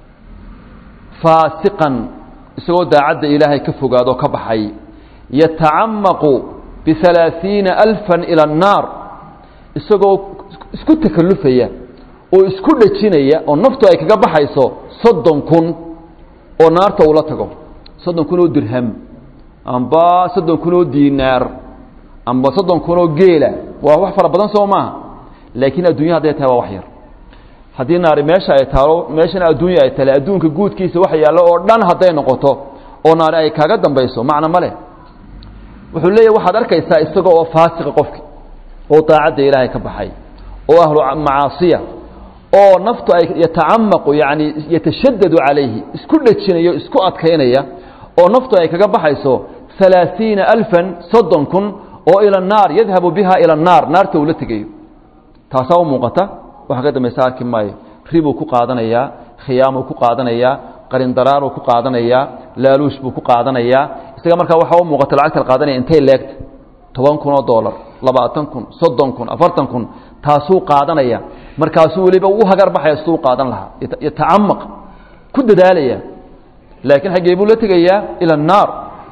S1: faasiqan isagoo daacadda ilaahay ka fogaadoo ka baxay yatacamaqu bihalaaثiina alfan ila annaar isagoo isku takallufaya oo isku dhejinaya oo naftu ay kaga baxayso soddon kun oo naarta ula tago soddon kun oo dirham amba soddon kun oo diinaar amba soddon kun oo geela waa wax fara badan soo maaha laakiin adduunya hadday tahay waa wax yar haddii naari meesha ay taalo meeshana adduunya ay tale adduunka guudkiisa wax yaallo oo dhan hadday noqoto oo naari ay kaaga dambayso macna ma leh wuxuu leeyahy waxaad arkaysaa isaga oo faasiqa qofki oo daacadda ilaahay ka baxay oo ahlu macaasiya oo naftu ay yatacamaqu yani yatashadadu calayhi isku dhejinaya isku adkaynaya oo naftu ay kaga baxayso halaaثiina alfan soddon kun oo ila الnaar yadhabu biha ilى الnaar naarta uu la tegayo taasaa u muuqata waxa ka dambaysa arki maayo ribuu ku qaadanayaa khiyaamuu ku qaadanayaa qarindaraaruu ku qaadanayaa laaluush buu ku qaadanayaa isaga markaa waxaa u muuqata lacagta qaadanaya intay leegta toban kun oo dollar labaatan kun soddon kun afartan kun taasuu qaadanaya markaasuu weliba u hagar baxaya siduu qaadan lahaa yatacamaq ku dadaalaya laakiin xaggee buu la tegayaa ila الnaar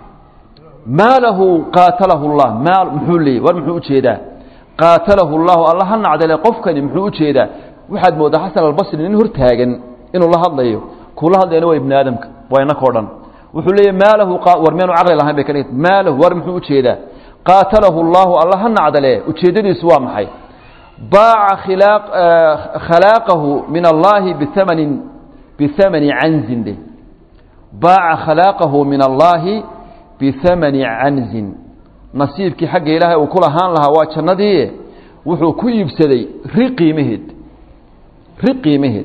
S1: maa lahu qaatalahu اllah maa muxuu leeyay war muxuu ujeedaa qaatalahu اllahu alla ha nacdale qofkani muxuu ujeedaa waxaad moodaa xasan albasri nin hortaagan inuu la hadlayo kuula hadlayana waa ibni aadamka waa inakoo dhan wuxuu leeyahy maa lahu war meenu caqli lahayn bay ka dhigta maa lahu war muxuu ujeedaa qaatalahu اllahu alla ha nacdale ujeeddadiisu waa maxay baaca khalaaqahu min allahi biamanin bihamani canzin dheh baaca khalaaqahu min allaahi bihamani canzin nasiibkii xagga ilaahay uu ku lahaan lahaa waa jannadii wuxuu ku iibsaday ri qiimaheed ri qiimaheed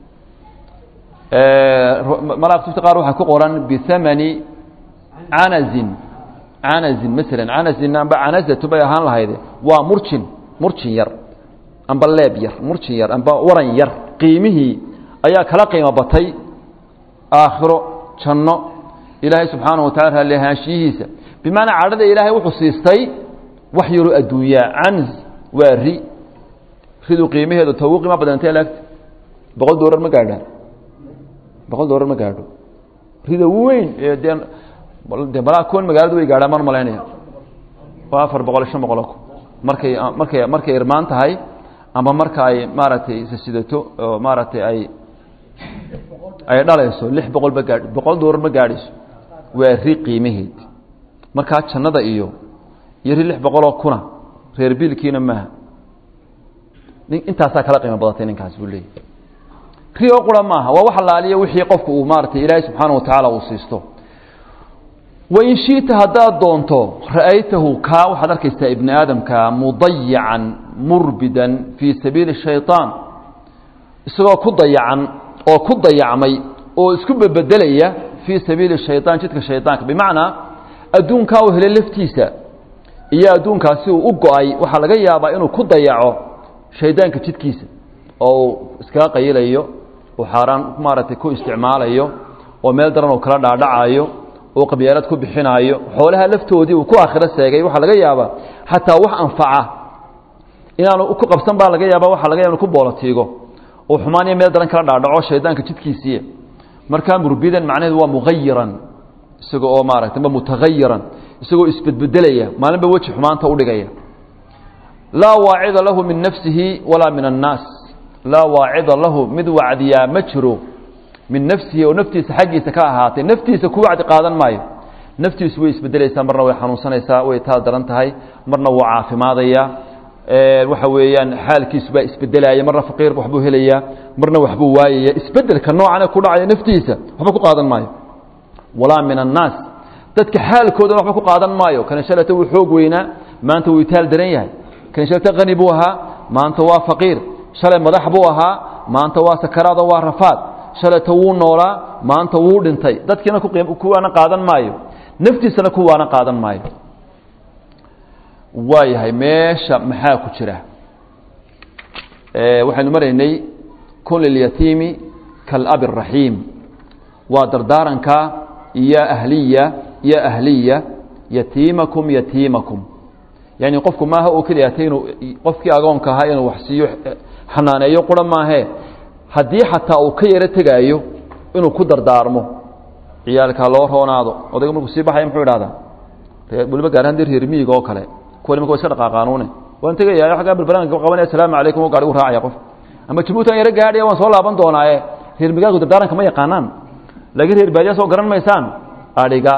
S1: malaktubta qaar waxaa ku qoran bihamani canazin canazin masalan canazin amba canazatu bay ahaan lahayde waa murjin murjin yar amba leeb yar murjin yar amba waran yar qiimihii ayaa kala qiimo batay aakhiro janno ilaahay subxaanahu watacala raalli ahaanshiyihiisa bimacnaa cadhada ilaahay wuxuu siistay wax yaroo adduunyaa canz waa ri ridu qiimaheedu ta ugu qiimo badan intee laagta boqol doolar ma gaadhaan boqol doolar ma gaadho rida weyn ee dee de malaa kuwan magaaladu way gaadhaan maan malaynaya waa afar boqol shan boqol ku markay markay markay irmaan tahay ama marka ay maaragtay isasidato oo maaragtay ay ay dhalayso lix boqol ma gaadh boqol doolar ma gaadhayso waa ri qiimaheed markaa jannada iyo iyo ri lix boqoloo kuna reer biilkiina maaha intaasaa kala qiimo badatay ninkaas buu leeyahy ri oo qura maaha waa wax alaaliya wixii qofku uu maaratay ilaahay subxaana watacaala uu siisto wain shiita haddaad doonto ra'aytahu kaa waxaad arkaysaa ibni aadamka mudayican murbidan fii sabiili shayطaan isagoo ku dayacan oo ku dayacmay oo isku bebedelaya fii sabiili shayطaan jidka shayطaanka bimacnaa adduunkaa uu helay laftiisa iyo adduunkaasi uu u go-ay waxaa laga yaabaa inuu ku dayaco shaydaanka jidkiisa oo uu iskaga qayilayo uu xaaraan maaragtay ku isticmaalayo oo meel daran uu kala dhaadhacayo uu qabyaalad ku bixinaayo xoolaha laftoodii uu ku aakhiro seegay waxaa laga yaabaa xataa wax anfaca inaanu ku qabsan baa laga yaaba waxa laga yaba inu ku boolatiigo uu xumaaniyo meel daran kala dhaadhaco shaydaanka jidkiisiiya markaa murbidan macnaheedu waa mugayiran isaga oo maaragtay ma mutagayiran isagoo isbedbedelaya maalinba weji xumaanta udhigaya laa waacida lahu min nafsihi walaa min annaas laa waacida lahu mid wacdiyaa ma jiro min nafsihi oo naftiisa xaggiisa ka ahaatay naftiisa ku wacdi qaadan maayo naftiisu way isbedelaysaa marna way xanuunsanaysaa way taal daran tahay marna wuu caafimaadaya waxa weeyaan xaalkiisu baa isbedelaya marna faqiir waxbuu helayaa marna waxbuu waayaya isbedelka noocane ku dhacaya naftiisa waxba ku qaadan maayo walaa min annaas dadka xaalkoodana waxba ku qaadan maayo kana shalata wuu xoog weynaa maanta wuu itaal daran yahay kan shalata qani buu ahaa maanta waa faqiir shalay madax buu ahaa maanta waa sakaraado waa rafaad shalayta wuu noolaa maanta wuu dhintay dadkiina kuwaana qaadan maayo naftiisana kuwaana qaadan maayo waa yahay meesha maxaa ku jira waxaynu maraynay kun lilyatiimi kaalabi الraxiim waa dardaaranka iyo ahliya iyo ahliya yatiimakum yatiimakum yani qofku maaha oo keliya ta inuu qofkii agoonka ahaa inuu wax siiyo xanaaneeyo qura maahe haddii xataa uu ka yaro tegaayo inuu ku dardaarmo ciyaalka loo roonaado odayga markuu sii baxaya muxuu idhahdaa waliba gaar ahaan dee reer miyiga oo kale kuwa nimanka wa iska dhaqaaqaanuune waan tegaya aggaa balbalanka qabanaya asalaamu calaykum oo gaarigu raacaya qof ama jabuutan yaro gaadhaya waan soo laaban doonaaye reer migaalku dardaaranka ma yaqaanaan laakiin reer baadiya soo garan maysaan adhiga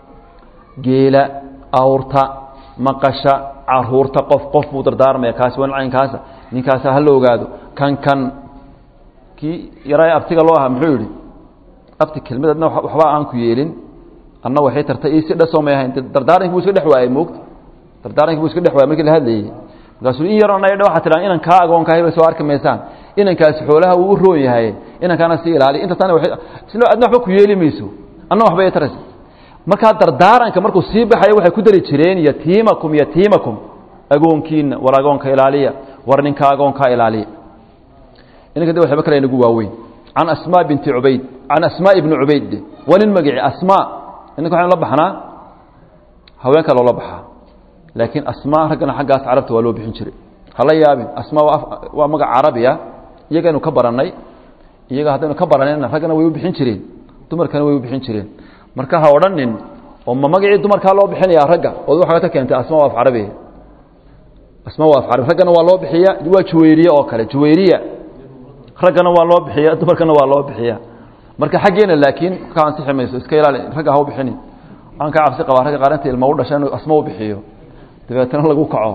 S1: geela awrta maqasha caruurta qof qof buu dardaarmaya kaasi waa caynkaasa ninkaasa ha la ogaado kan kan kii yaraa abtiga loo ahaa muxuu yidhi abti kelmadadna waxba aan ku yeelin anna waxay tartay isi dhasoo may ahayn dardaarankii buu iska dhex waayey moogta dardaarankii buu iska dhex waayey markii la hadlayey markaasuu in yaroo naydha waxaa tidhahan inan kaa agoonkahay bay soo arki maysaan inankaasi xoolaha wuu u roon yahay inankaana sii ilaali inta tan silo adna waxba ku yeeli mayso anna waxba ay taraysa markaa dardaaranka markuu sii baxayo waxay ku dari jireen yatiimakum yatiimakum agoonkiina war agoonka ilaaliya war ninka agoonkaa ilaaliya inanka de waxba kale inagu waaweyn can asmaa binti cubayd can asmaa ibni cubayd waa nin magici asmaa inanka waxaynu la baxnaa haweenka loola baxaa laakiin asmaa raggana xaggaas carabta waa loo bixin jiray hala yaabin asmaa waa magac carabiya iyagaynu ka barannay iyaga haddaynu ka baranayna raggana way u bixin jireen dumarkana way u bixin jireen marka ha odhanin oo ma magacii dumarkaa loo bixinayaa ragga ood waxaa ka keentay asma waa af carabiya asma waa af carabi raggana waa loo bixiya waa juwayriye oo kale juwayriya raggana waa loo bixiya dumarkana waa loo bixiya marka xaggeena laakiin ka ansixi mayso iska ilaali ragga ha u bixinin waxaan ka cabsi qabaa ragga qaarinta ilma u dhasha inuu asma u bixiyo dabeetana lagu kaco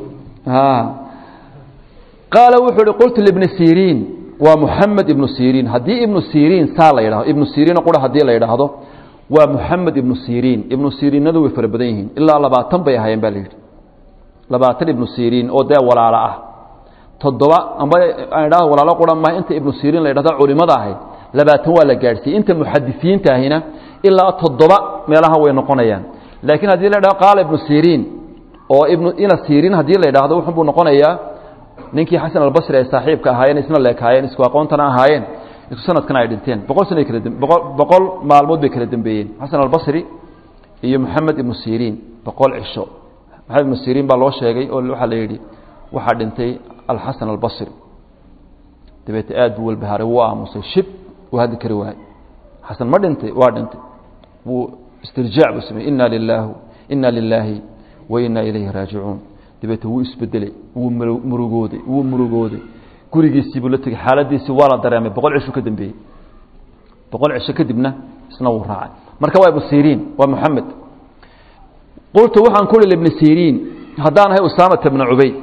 S1: qaala wuxuu uhi qultu libni siriin waa muxamed ibnu siriin haddii ibnu siriin saa la yidhahdo ibnu siriin qura haddii la yidhaahdo waa muxamed ibnu siriin ibnu siriinadu way fara badan yihiin ilaa labaatan bay ahaayeen baa la yidhi labaatan ibnu siriin oo dee walaalo ah toddoba amba aan idhahdo walaalo qura maaha inta ibnu siriin la yidhahdo culimada ahayd labaatan waa la gaadhsiiyey inta muxadisiinta ahina ilaa toddoba meelaha way noqonayaan laakiin haddii la yidhahdo qaala ibnu siriin oo ibnu ina siriin haddii la yidhaahdo wuxun buu noqonayaa ninkii xasan albasri ay saaxiibka ahaayeen isna leekaayeen isku aqoontana ahaayeen isku sanadkana ay dhinteen boqol sana kala boqol boqol maalmood bay kala dambeeyeen xasan albasri iyo moxamed ibnu siriin boqol cisho maxamed ibnu siriin baa loo sheegay oo waxaa la yidhi waxaa dhintay alxasan albasri dabeete aad buu walbahaaray wuu aamusay shib uu hadli kari waayey xasan ma dhintay waa dhintay wuu istirjaac buu sameeyey inna lilaahu inna lilaahi wa inna ilayhi raajicuun dabeete wuu isbedelay wuu murugooday wuu murugooday gurigiisiibuu la tegey xaaladiisii waa la dareemay boqol cisho ka dambeeyey boqol cisho kadibna isna wuu raacay marka waa ibnu siriin waa moxamed qultu waxaan ku uhi libni siriin haddaan ahay usaamata bna cubayd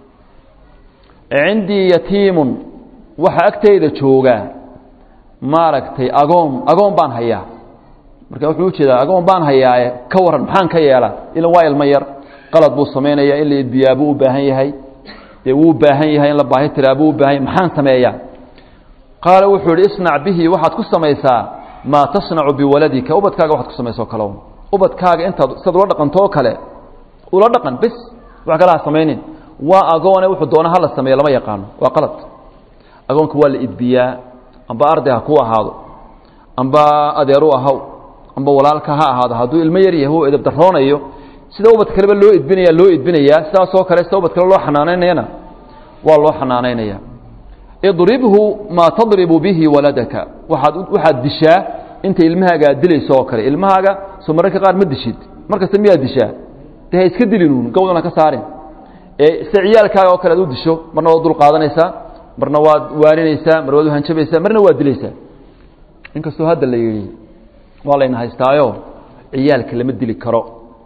S1: cindii yatiimun waxaa agtayda joogaa maaragtay agoon agoon baan hayaa marka wuxuu ujeedaa agoon baan hayaae ka waran maxaan ka yeelaa ilan waa ilmo yar qalad buu samaynaya in la edbiyaa buu u baahan yahay dee wuu baahan yahay in la baahi tiraa buu u baahan yahay maxaan sameeyaa qaala wuxuu ihi isnac bihi waxaad ku samaysaa maa tasnacu biwaladika ubadkaaga waxaad ku samaysa o kale ubadkaaga intaad sidaad ula dhaqanto oo kale ula dhaqan bis wax kale ha samaynin waa agoone wuxuu doona hala sameeyo lama yaqaano waa qalad agoonka waa la idbiyaa amba arday ha ku ahaado amba adeeru ahaw amba walaalka ha ahaado hadduu ilmo yar yahay u edabdaroonayo sida ubad kaleba loo idbinaya loo idbinayaa sidaasoo kale sida ubad kale loo xanaanaynayana waa loo xanaanaynaya idribhu maa tadribu bihi waladaka waaad waxaad dishaa inta ilmahaaga aad dilayso oo kale ilmahaaga soo mararka qaar ma dishid mar kasta miyaad dishaa de ha iska dilinuun gawdana ka saarin ee sida ciyaalkaaga oo kale ad u disho marna waad dul qaadanaysaa marna waad waaninaysaa mar waad uhanjabaysaa marna waad dilaysaa inkastoo hadda la yidhi waa layna haystaayo ciyaalka lama dili karo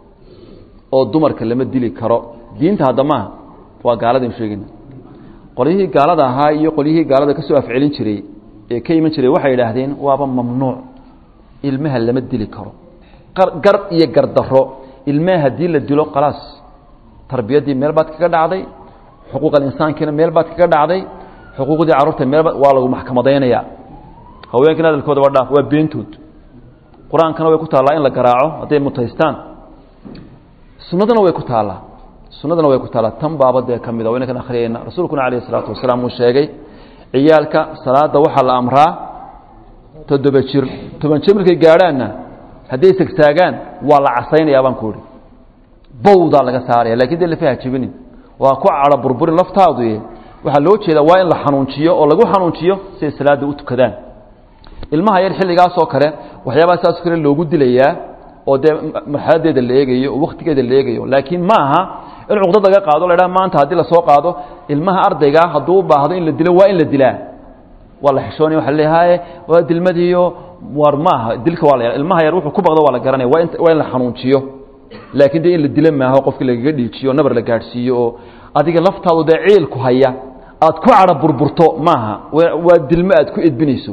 S1: oo dumarka lama dili karo diinta hadda maaha waa gaaladaynu sheegayna qolyihii gaalada ahaa iyo qolyihii gaalada ka soo afcelin jiray ee ka iman jiray waxay idhaahdeen waaba mamnuuc ilmaha lama dili karo gar iyo gardaro ilmaha haddii la dilo khalaas tarbiyaddii meel baad kaga dhacday xuquuqal insaankiina meel baad kaga dhacday xuquuqdii carruurta meelba waa lagu maxkamadaynayaa haweenkiina hadalkooda waa dhaaf waa beentood qur-aankana way ku taallaa in la garaaco hadday mutaystaan sunnadana way ku taallaa sunnadana way ku taallaa tan baaba dee ka mida waynakan akhriyayna rasuulkuna calayhi isalaatu wasalaam uu sheegay ciyaalka salaadda waxaa la amraa toddoba jir toban jir markay gaadhaanna hadday segtaagaan waa la casaynayaa baan ku ihi bawdaa laga saaraya lakin dee lafaha jebinin waa ku cadho burburin laftaadu waxaa loo jeedaa waa in la xanuunjiyo oo lagu xanuunjiyo siay salaadda u tukadaan ilmaha yar xilligaasoo kale waxyaabaha saasoo kale loogu dilayaa oo dee marxaladeeda la eegayo oo wakhtigeeda la eegayo laakiin ma aha in cuqdad laga qaado la dhaha maanta haddii lasoo qaado ilmaha ardaygaa hadduu u baahdo in la dilo waa in la dilaa waa la xishoonaya waa leeyahay waa dilmadiiyo war ma aha dilka waa la ilmaha yar wuxuu ku baqdo waa la garanaya waa in waa in la xanuunjiyo laakiin dee in la dilo maaho qofkii lagaga dhiijiyo nabar la gaadhsiiyo oo adiga laftaadu dee ciilku haya aad ku cadho burburto maaha waa dilmo aad ku edbinayso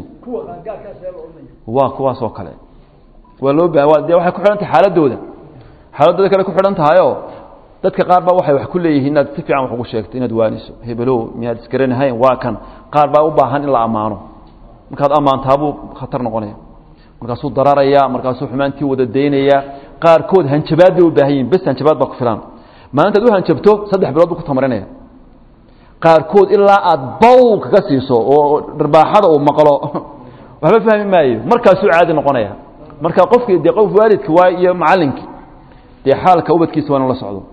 S1: waa kuwaas oo kale waa loo baa de waxay ku xidhan tahay xaaladooda xaaladooda kale ku xidhan tahayoo dadka qaar baa waxay wax ku leeyihiin inaad si fiican wax ugu sheegto inaad waaniso hebelow miyaad isgaranahayn waa kan qaar baa u baahan in la ammaano markaad ammaantaabuu khatar noqonaya markaasuu dararaya markaasuu xumaantii wada daynaya qaarkood hanjabaad bay u baahan yihin bes hanjabaad baa ku filan maalintaad u hanjabto saddex bilood buu ku tamarinaya qaarkood ilaa aad baw kaga siiso oo dharbaaxada uu maqlo waxba fahmi maayo markaasuu caadi noqonaya marka qofkii dee qof waalidka waa iyo macallinkii dee xaalka ubadkiisa waa inu la socdo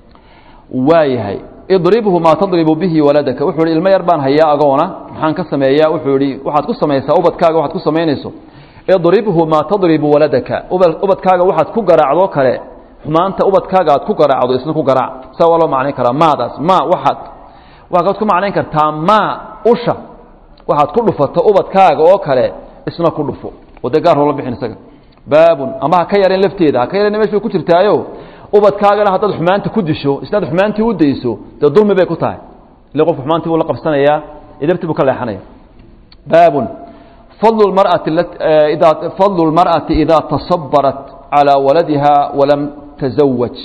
S1: waayahay idribhu maa tadribu bihi waladaka wuxuu ihi ilmo yar baan hayaa agoona maxaan ka sameeyaa wuxuu ihi waxaad ku samaysaa ubadkaaga waxaad ku samaynayso idribhu maa tadribu waladaka ubadkaaga waxaad ku garaacdoo kale xumaanta ubadkaaga aad ku garaacdo isna ku garaac saa waa loo macnayn karaa maadaas ma waxaad waxaad ku macnayn kartaa ma usha waxaad ku dhufato ubadkaaga oo kale isna ku dhufo oo dee gaar loola bixin isaga baabun ama ha ka yareen lafteeda ha ka yareen mesh bay ku jirtaayo ubadkaagana haddaad xumaanta ku disho isnaad xumaantii u dayso dee dulmi bay ku tahay ile qofku xumaantii buu la qabsanayaa idabtii buu ka leexanaya baabun fadlu lmar'ati idaa fadlu lmar'ati idaa tasabarat calaa waladiha walam tasawaj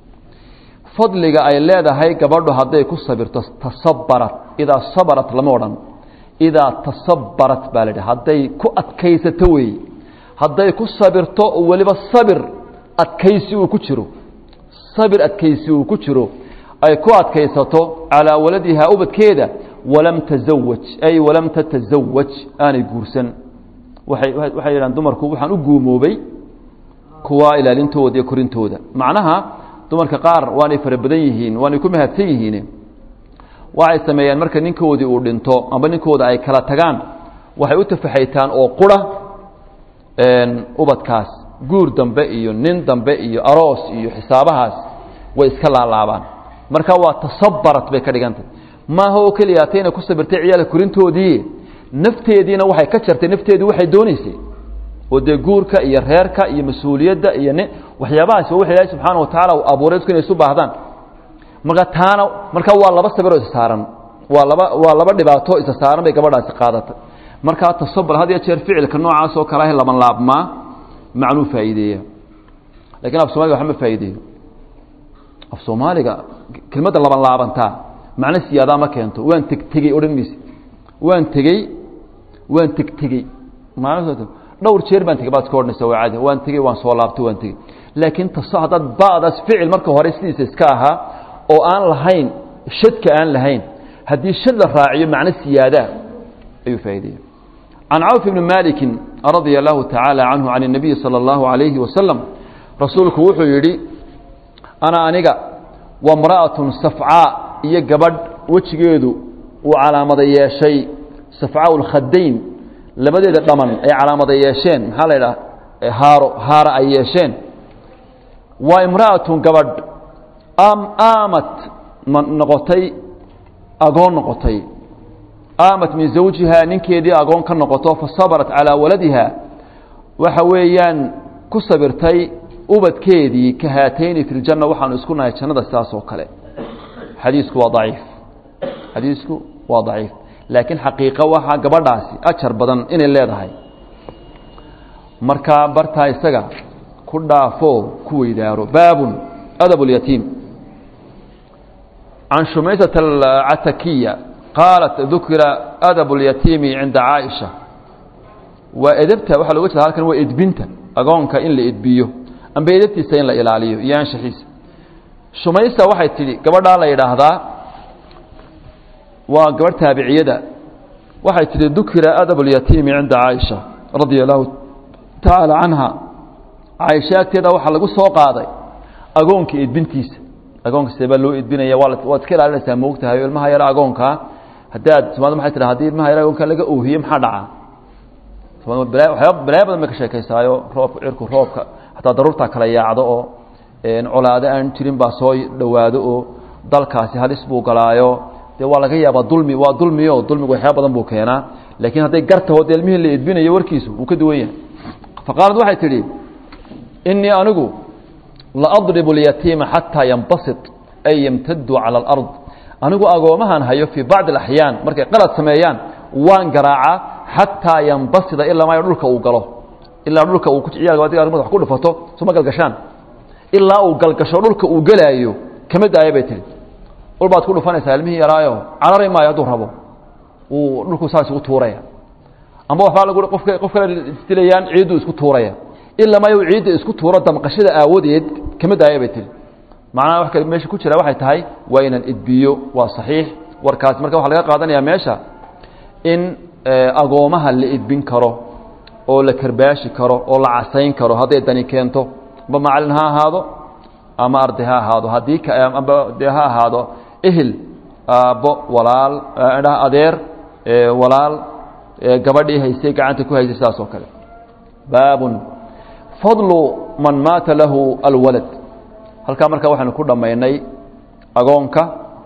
S1: fadliga ay leedahay gabadhu hadday ku sabirto tasabarat idaa sabarat lama odhan idaa tasabarat baa la idhaha hadday ku adkaysato weeye hadday ku sabirto oo weliba sabir adkaysi uu ku jiro sabir adkaysi uu ku jiro ay ku adkaysato calaa waladihaa ubadkeeda walam tasawaj ay walam tatasawaj aanay guursan waay waxay yidhahan dumarku waxaan u guumoobay kuwa ilaalintooda iyo korintooda macnaha dumarka qaar waanay fara badan yihiin waanay ku mahadsan yihiin waxay sameeyaan marka ninkoodii uu dhinto amba ninkooda ay kala tagaan waxay u tafaxaytaan oo qura ubadkaas guur dambe iyo nin dambe iyo aroos iyo xisaabahaas way iska laalaabaan marka waa tasabarat bay ka dhigantay maaha oo keliya atayna ku sabirtay ciyaalka korintoodii nafteediina waxay ka jartay nafteedii waxay doonaysay oo dee guurka iyo reerka iyo mas-uuliyadda iyo nin waxyaabahaas waa wax ilaahi subxaana wa tacaala uu abuuray dadku inay isu baahdaan marka taana marka waa laba sabiroo isa saaran waa laba waa laba dhibaato isa saaran bay gabadhaasi qaadatay markaa tasabur had iyo jeer ficilka noocaas oo kale ah laban laabmaa macnuu faa'iideeya lakin af soomaliga waxba ma faa'iideeyo af soomaaliga kelmadda laban laabantaa macno siyaadaa ma keento waan tegtegey odhan mayse waan tegey waan tegtegey dhowr jeer baan tegey baad iska odhanaysa waa caadi waan tegey waan soo laabtay waan tegey laakiin taso haddaad ba'daas ficil marka hore sidiisa iska ahaa oo aan lahayn shadka aan lahayn haddii shad la raaciyo macno siyaadaa ayuu faa'ideeya can cawf ibni maliki radia allahu tacaala canhu can الnabiyi salى اllahu alayhi wasalam rasuulku wuxuu yidhi ana aniga wamra'atun safcaa iyo gabadh wejigeedu uu calaamada yeeshay safcaa lkhadayn labadeeda dhaman ay calaamada yeesheen maxaa la idhaha haaro haara ay yeesheen waa imra'atun gabadh aamat noqotay agoon noqotay aamat min zawjihaa ninkeedii agoon ka noqoto fasabarat calaa waladiha waxa weeyaan ku sabirtay ubadkeedii ka haatayni fi ljanna waxaanu isku nahay jannada sidaas oo kale xadiisku waa daciif xadiisku waa daciif laakiin xaqiiqo waxaa gabadhaasi ajar badan inay leedahay markaa bartaa isaga ku dhaafo ku weydaaro baabun adab اlyatiim can shumaysata alcatakiya qaalat dukira adab اlyatiimi cinda caaisha waa edabta waxaa loga jeeda halkan waa edbinta agoonka in la edbiyo amba edabtiisa in la ilaaliyo iyo anshaxiisa shumaysa waxay tidhi gabadhaa la yidhaahdaa waa gabadh taabiciyada waxay tidhi dukira adab اlyatiimi cinda caaisha radia allahu tacaala canha caaisha agteeda waxaa lagu soo qaaday agoonka edbintiisa agoonka see baa loo edbinaya waa waad iska ilaalinaysaa moogtahay ilmaha yara agoonkaa haddaad somaali maxay tiraa hadii ilmaha yara agoonka laga oohiye maxaa dhacaa waxyaaba balaayo badan bay ka sheekaysaayo roobka cirku roobka hataa daruurtaa kala yaacdo oo colaado aan jirin baa soo dhowaado oo dalkaasi halis buu galaayo dee waa laga yaabaa dulmi waa dulmiyo dulmigu waxyaaba badan buu keenaa laakiin hadday gartaho dee ilmihii la edbinayo warkiisu wuu ka duwan yahay faqaalad waxay tidhi inii anigu laadribu اlyatiima xataa yanbasit ay yamtadu calى اlard anigu agoomahan hayo fii bacdi اaxyaan markay qalad sameeyaan waan garaacaa xataa yanbasida ilaa maayo dhulka uu galo ilaa dhulka uu ciyaalka madax ku dhufato suma galgashaan ilaa uu galgasho dhulka uu gelaayo kama daayo bay tihi ul baad ku dhufanaysaa ilmihii yaraayo carari maayo hadduu rabo uu dhulku saas ugu tuuraya amba waxbaa lag qof qof kale isdilayaan ciidduu isku tuuraya ilaa maayo ciidda isku tuuro damqashada aawadeed kama daaya bay tihi macnaha wax kale meesha ku jira waxay tahay waa inaan edbiyo waa saxiix warkaasi marka waxaa laga qaadanayaa meesha in agoomaha la edbin karo oo la karbaashi karo oo la casayn karo hadday dani keento amba macalin ha ahaado ama arday ha ahaado haddii amba dee ha ahaado ehel aabbo walaal adeer walaal gabadhii haysay gacanta ku haysay sidaas oo kale baabun fadlu man maata lahu alwalad halkaa markaa waxaynu ku dhammaynay agoonka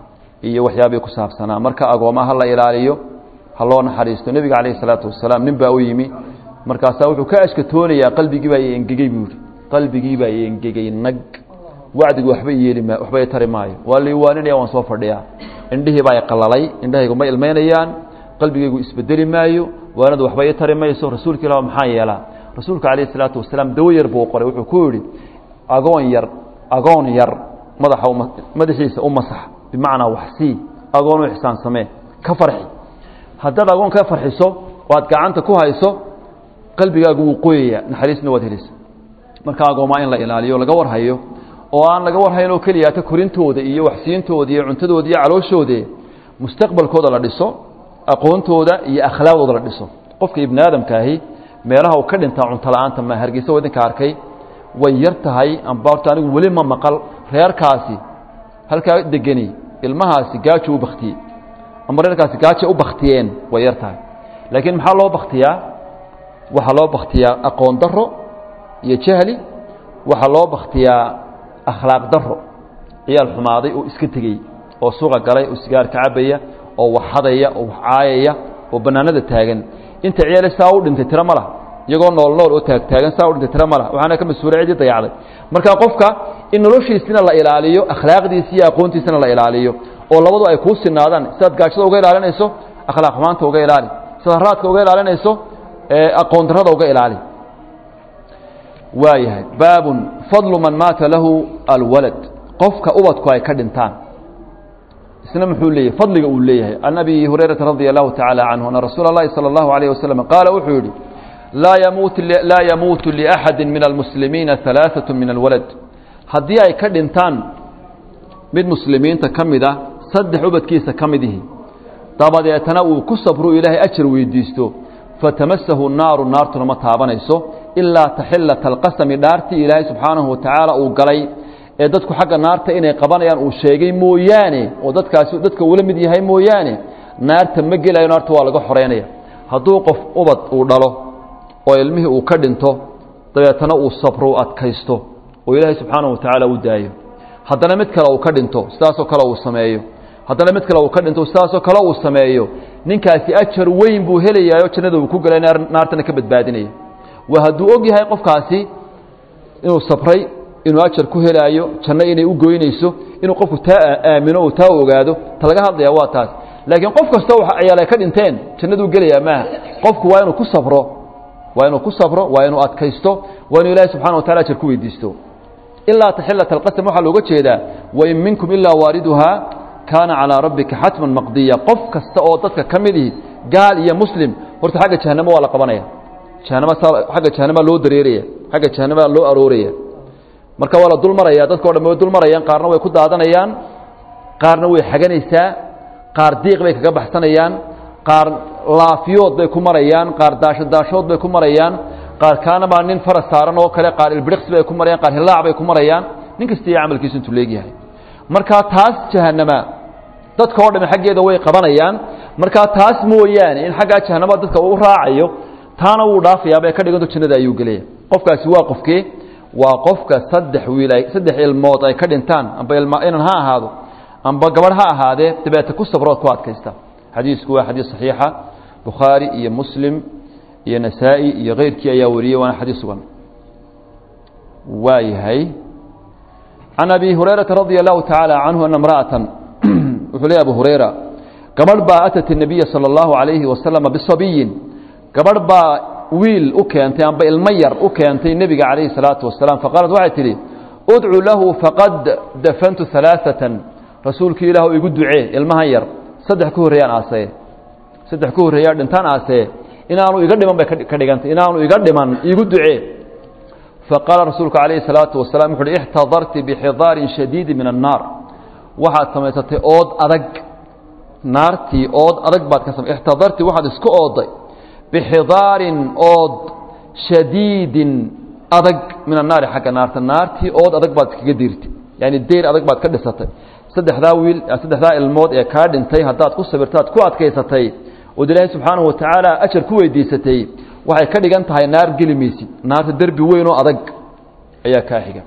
S1: iyo waxyaabii ku saabsanaa marka agoomaha la ilaaliyo ha loo naxariisto nebiga calayh isalaatu wasalaam nin baa u yimi markaasaa wuxuu ka ashkatoonayaa qalbigii baa engegey buu yihi qalbigii baa engegey nag wacdigu waxba yeeli ma waxba tari maayo waa liiwaaninaya waan soo fadhiyaa indhihii baa qalalay indhahaygu ma ilmaynayaan qalbigaygu isbedeli maayo waanadu waxba ii tari mayso rasuulka ilah maxaa yeelaa rasuulka calayh isalaatu wasalaam dawo yar buu qoray wuxuu ku yidhi agoon yar agoon yar madaxa madaxiisa u masax bimacnaa waxsii agoon u ixsaan samee ka farxi haddaad agoon ka farxiso oo aad gacanta ku hayso qalbigaagu wuu qoyaya naxariisna waad helisa marka agoomaa in la ilaaliyo laga warhayo oo aan laga warhayn oo keliya ta korintooda iyo waxsiintooda iyo cuntadooda iyo calooshooda mustaqbalkooda la dhiso aqoontooda iyo akhlaaqdooda la dhiso qofka ibni aadamkaahi meelaha uu ka dhintaa cunto la-aanta ma hargeysa wadinka arkay way yar tahay amba horta anigu weli ma maqal reerkaasi halkaa degeni ilmahaasi gaajo u baktiyey ama reerkaasi gaajo u baktiyeen way yar tahay laakiin maxaa loo baktiyaa waxaa loo baktiyaa aqoon daro iyo jahli waxaa loo baktiyaa akhlaaq daro ciyaal xumaaday oo iska tegey oo suuqa galay oo sigaarka cabaya oo wax hadaya oo wax caayaya oo bannaanada taagan inta ciyaale saa u dhintay tiro ma lah iyagoo nool nool oo taagtaagan saa u dhintay tiro ma lah waxaana ka mas-uulay ciddii dayacday marka qofka in noloshiisina la ilaaliyo akhlaaqdiisi iyo aqoontiisina la ilaaliyo oo labadu ay kuu sinaadaan sidaad gaajada uga ilaalinayso akhlaaq xumaanta uga ilaali sidaad raadka uga ilaalinayso aqoon darrada uga ilaali waayahay baabun fadlu man maata lahu alwalad qofka ubadku ay ka dhintaan isna muxuu leeyahay fadliga uu leeyahay can abi hurayrata radia allahu tacaala canhu ana rasuula اllahi salى اllahu alayh wasalam qaala wuxuu yidhi laa yamuutu laa yamuutu liaxadi min almuslimiina halaaثaة min alwalad haddii ay ka dhintaan mid muslimiinta ka mid ah saddex ubadkiisa ka mid ihi dabadeetana uu ku sabru ilaahay ajar weydiisto fatamasahu naaru naartuna ma taabanayso ilaa taxilata alqasami dhaartii ilaahay subxaanahu watacaala uu galay ee dadku xagga naarta inay qabanayaan uu sheegay mooyaane oo dadkaasi dadka uula mid yahay mooyaane naarta ma gelayo naarta waa laga xoreynaya hadduu qof ubad uu dhalo oo ilmihii uu ka dhinto dabeetana uu sabro u adkaysto oo ilaahay subxaanahu watacaala u daayo haddana mid kale uu ka dhinto sidaasoo kale uu sameeyo haddana mid kale uu ka dhinto sidaasoo kale uu sameeyo ninkaasi ajar weyn buu helayaayoo jannada uu ku gelay naartana ka badbaadinaya waa hadduu og yahay qofkaasi inuu sabray inuu ajar ku helaayo janno inay u goynayso inuu qofku taa aamino oo taa ogaado ta laga hadlaya waa taas laakiin qof kastoo ayaal ay ka dhinteen jannaduu gelayaa maaha qofku waa inuu ku sabro waa inuu ku sabro waa inuu adkaysto waa inuu ilaahay subxana wa tacala ajar ku weydiisto ilaa taxilata alqasam waxaa looga jeedaa wain minkum ilaa waariduhaa kaana calىa rabbika xatman maqdiya qof kasta oo dadka ka mid ihi gaal iyo muslim horta xagga jahanamo waa la qabanaya jahanama xagga jahanama loo dareeraya xagga jahanama loo arooraya marka waa la dul maraya dadka o dhan way dul marayaan qaarna way ku daadanayaan qaarna way xaganaysaa qaar diiq bay kaga baxsanayaan qaar laafiyood bay ku marayaan qaar daasho daashood bay ku marayaan qaar kaana baa nin faras saaran oo kale qaar ilbiriqsi bay ku marayaan qaar hilaac bay ku marayaan nin kasta iyo camalkiisu intuu leegyahay markaa taas jahanama dadka oo dhami xaggeeda way qabanayaan markaa taas mooyaane in xaggaa jahanama dadka uu raacayo taana wuu dhaafayaabay ka dhiganto jannada ayuu gelaya qofkaasi waa qofkee waa qofka saddex wiil ay saddex ilmood ay ka dhintaan amba ilma inan ha ahaado amba gabadh ha ahaadee dabeete ku sabrood ku adkaysta xadiisku waa xadiis saxiixa bukhaari iyo muslim iyo nasaa-i iyo keyrkii ayaa wariyey waana xadiis sugan waa yahay can abi hurayrata radia allahu tacaala canhu ana imra'atan wuxuu leey abu hurayra gabadh baa atat الnabiya salى اllahu عalayhi wasalama bisabiyin gabadh baa wiil u keentay amba ilmo yar u keentay nebiga calayhi الsalaatu wasalaam faqaalat waxay tidhi udcu lahu faqad dafantu ثalaaثatan rasuulkii ilaah igu ducee ilmahan yar saddex ka horreeyaan aasee saddex ka horreeyaa dhintaan aasee inaanu iga dhiman bay ka dhigantay inaanu iga dhiman igu ducee faqaala rasuulku calayhi الsalaatu wasalam wuxu uhi ixtadarti bixidaarin shadiidi min annaar waxaad samaysatay ood adag naartii ood adag baad ka samay ixtadarti waxaad isku ooday bixidaarin ood shadiidin adag min annaari xagga naarta naartii ood adag baad iskaga diirtay yaani deyr adag baad ka dhisatay saddexdaa wiil saddexdaa ilmood ee kaa dhintay haddaad ku sabirtaad ku adkaysatay ood ilaahay subxaanahu watacaala ajar ku weydiisatay waxay ka dhigan tahay naar geli maysid naarta derbi weyn oo adag ayaa kaa xiga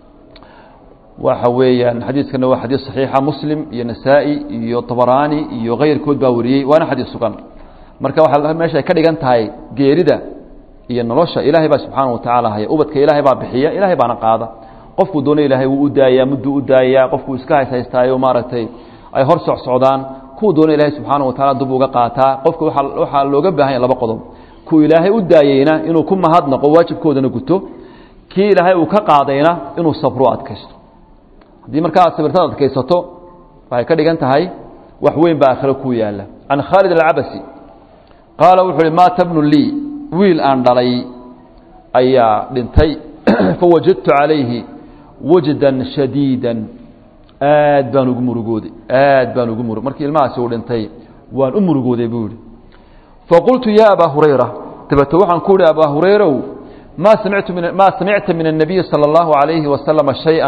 S1: waxa weeyaan xadiiskana waa xadiis saxiixa muslim iyo nasaa-i iyo tabaraani iyo keyrkood baa wariyey waana xadiis sugan marka waxaa meesha ay ka dhigan tahay geerida iyo nolosha ilaahay baa subxaana watacaala haya ubadka ilaahay baa bixiya ilaahay baana qaada qofkuu doono ilaahay wuu u daayaa mudduu u daayaa qofkuu iska hayshaystaayoo maaragtay ay hor socsocdaan kuwa doona ilaahay subxaana wataala dub uga qaataa qofka waaa waxaa looga baahan yahy laba qodob kuu ilaahay u daayeyna inuu ku mahadnaqo waajibkoodana guto kii ilaahay uu ka qaadayna inuu sabro adkaysto haddii markaa aad sabirtaad adkaysato waxay ka dhigan tahay wax weyn baa aakhiro ku yaalla can khaalid alcabasi qaala wuxuu uhi maata bnu lii wiil aan dhalay ayaa dhintay fawajadtu calayhi wajdan shadiidan aad baan ugu murugooday aad baan ugu murug markii ilmahaasi uu dhintay waan u murugooday buu yihi faqultu ya abaa hurayra dabeete waxaan ku ihi abaa hurayrow maa samictu min maa samicta min الnabiyi salى اllahu عalayhi wasalama shayئa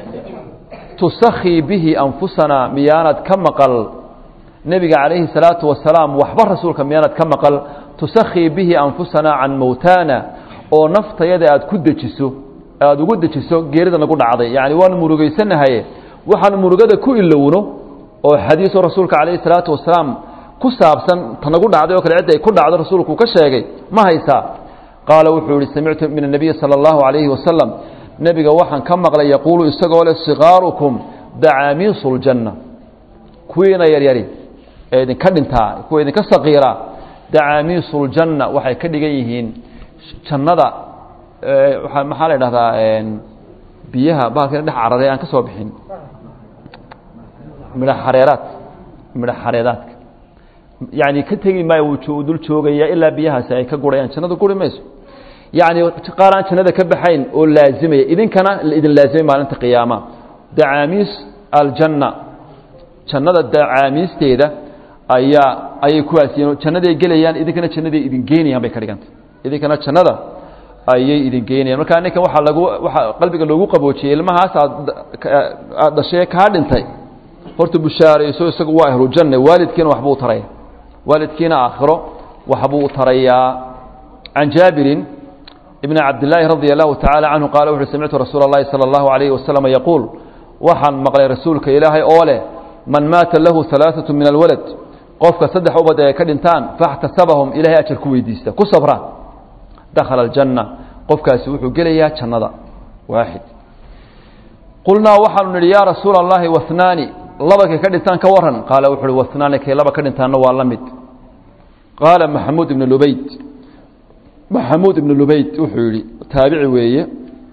S1: tusakii bihi anfusanaa miyaanad ka maqal nebiga calayhi الsalaatu wasalaam waxba rasuulka miyaanad ka maqal tusakii bihi anfusanaa can mowtaana oo naftayada aad ku dejiso aada ugu dejiso geerida nagu dhacday yacni waanu murugaysanahaye waxaanu murugada ku ilowno oo xadiisoo rasuulka calayhi الsalaatu wasalaam ku saabsan ta nagu dhacday oo kale cidda ay ku dhacdo rasuulku ka sheegay ma haysaa qaala wuxuu yihi samictu min الnabiyi salى اllahu عalayhi wasalam nebiga waxaan ka maqlay yaquulu isagoo leh sikaarukum dacaamiisu اljanna kuwiina yaryari ee idinka dhintaa kuwa idinka saqiira dacaamiisu اljanna waxay ka dhigan yihiin jannada maxaa la idhahdaa biyaha bahalkina dhex cararay aan ka soo bixin midha xareeraad midho xareedaadka yani ka tegi maayo wuu dul joogaya ilaa biyahaasi ay ka gurayaan jannadu guri mayso yani qaar aan jannada ka baxayn oo laazimaya idinkana idin laazimay maalinta qiyaama dacaamiis aljanna jannada dacaamiisteeda ayaa ayay kuwaasiin jannaday gelayaan idinkana jannaday idin geynayaan bay ka dhiganta idinkana jannada ayay idin geynayaan markaa ninkan waxaa lagu waxaa qalbiga loogu qaboojiyey ilmahaas aad aad dhashee kaa dhintay horta bushaarayso isagu waa ahlujanne waalidkiina waxbuu taraya waalidkiina aakhiro waxbuu tarayaa can jaabirin ibn cabdillaahi radia allahu tacaala canhu qaala wuxuui samictu rasuula اllahi salى allahu alayhi wasalam yaquul waxaan maqlay rasuulka ilaahay oo leh man maata lahu alaaثatu min alwalad qofka saddex ubad ay ka dhintaan faاxtasabahum ilahay ajar ku weydiista ku sabra dakhala aljanna qofkaasi wuxuu gelayaa jannada waaxid qulnaa waxaanu nidhi yaa rasuula اllahi wahnaani laba kay ka dhintaan ka waran qaala wuxu uhi wahnaani kay laba ka dhintaanna waa la mid qaala maxamuud ibn lubayd maxamuud ibn lubayd wuxuu yidhi taabici weeye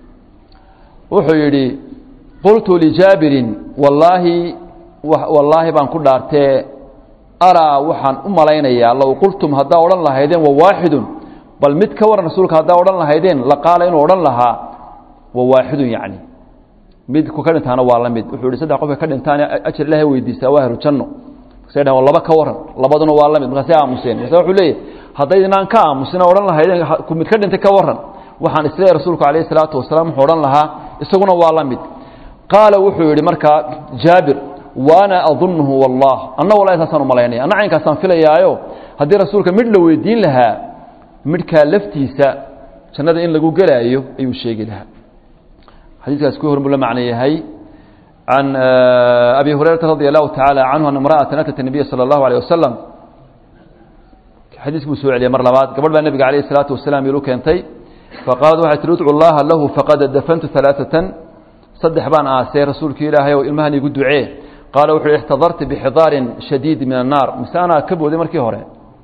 S1: wuxuu yidhi qultu lijaabirin wallaahi wallaahi baan ku dhaartee araa waxaan u malaynayaa low qultum haddaa odhan lahaydeen wa waaxidun bal mid ka waran rasuulka haddaa odhan lahaydeen la qaala inuu odhan lahaa wa waaxidun yacni mid ku ka dhintaana waa la mid wuxuu yihi saddex qofka ka dhintaan ajar ilahay weydiistaa waa ahlu janno markaasay dhahan laba ka waran labaduna waa la mid markaasay aamuseen markaasa wuxuu leeyahy haddaydinaan ka aamusina odhan lahaydeen ku mid ka dhintay ka waran waxaan isleeyahy rasuulku calayhi salaatu wasalaam wuxuu odhan lahaa isaguna waa la mid qaala wuxuu yidhi markaa jaabir waana adunhu wallah anna wallahi saasaan u malaynaya anna caynkaasaan filayaayo haddii rasuulka midh la weydiin lahaa midhkaa laftiisa jannada in lagu gelaayo ayuu sheegi lahaa xadiiskaas ku hormuu la macno yahay can abi hurayrata radi allahu tacaala canhu an imra'atan atat nabiya sala allahu alayh wasalam xadiis buu soo celiyay mar labaad gabadh baa nebiga calayhi salaatu wasalaam ilu keentay faqaalad waxay tihi udcu llaha lahu faqad dafantu alaaatan saddex baan aasay rasuulkii ilaahay oo ilmahan igu ducee qaala wuxu uhi ixtadarti bixidaarin shadiid min annaar mise anaa ka booday markii hore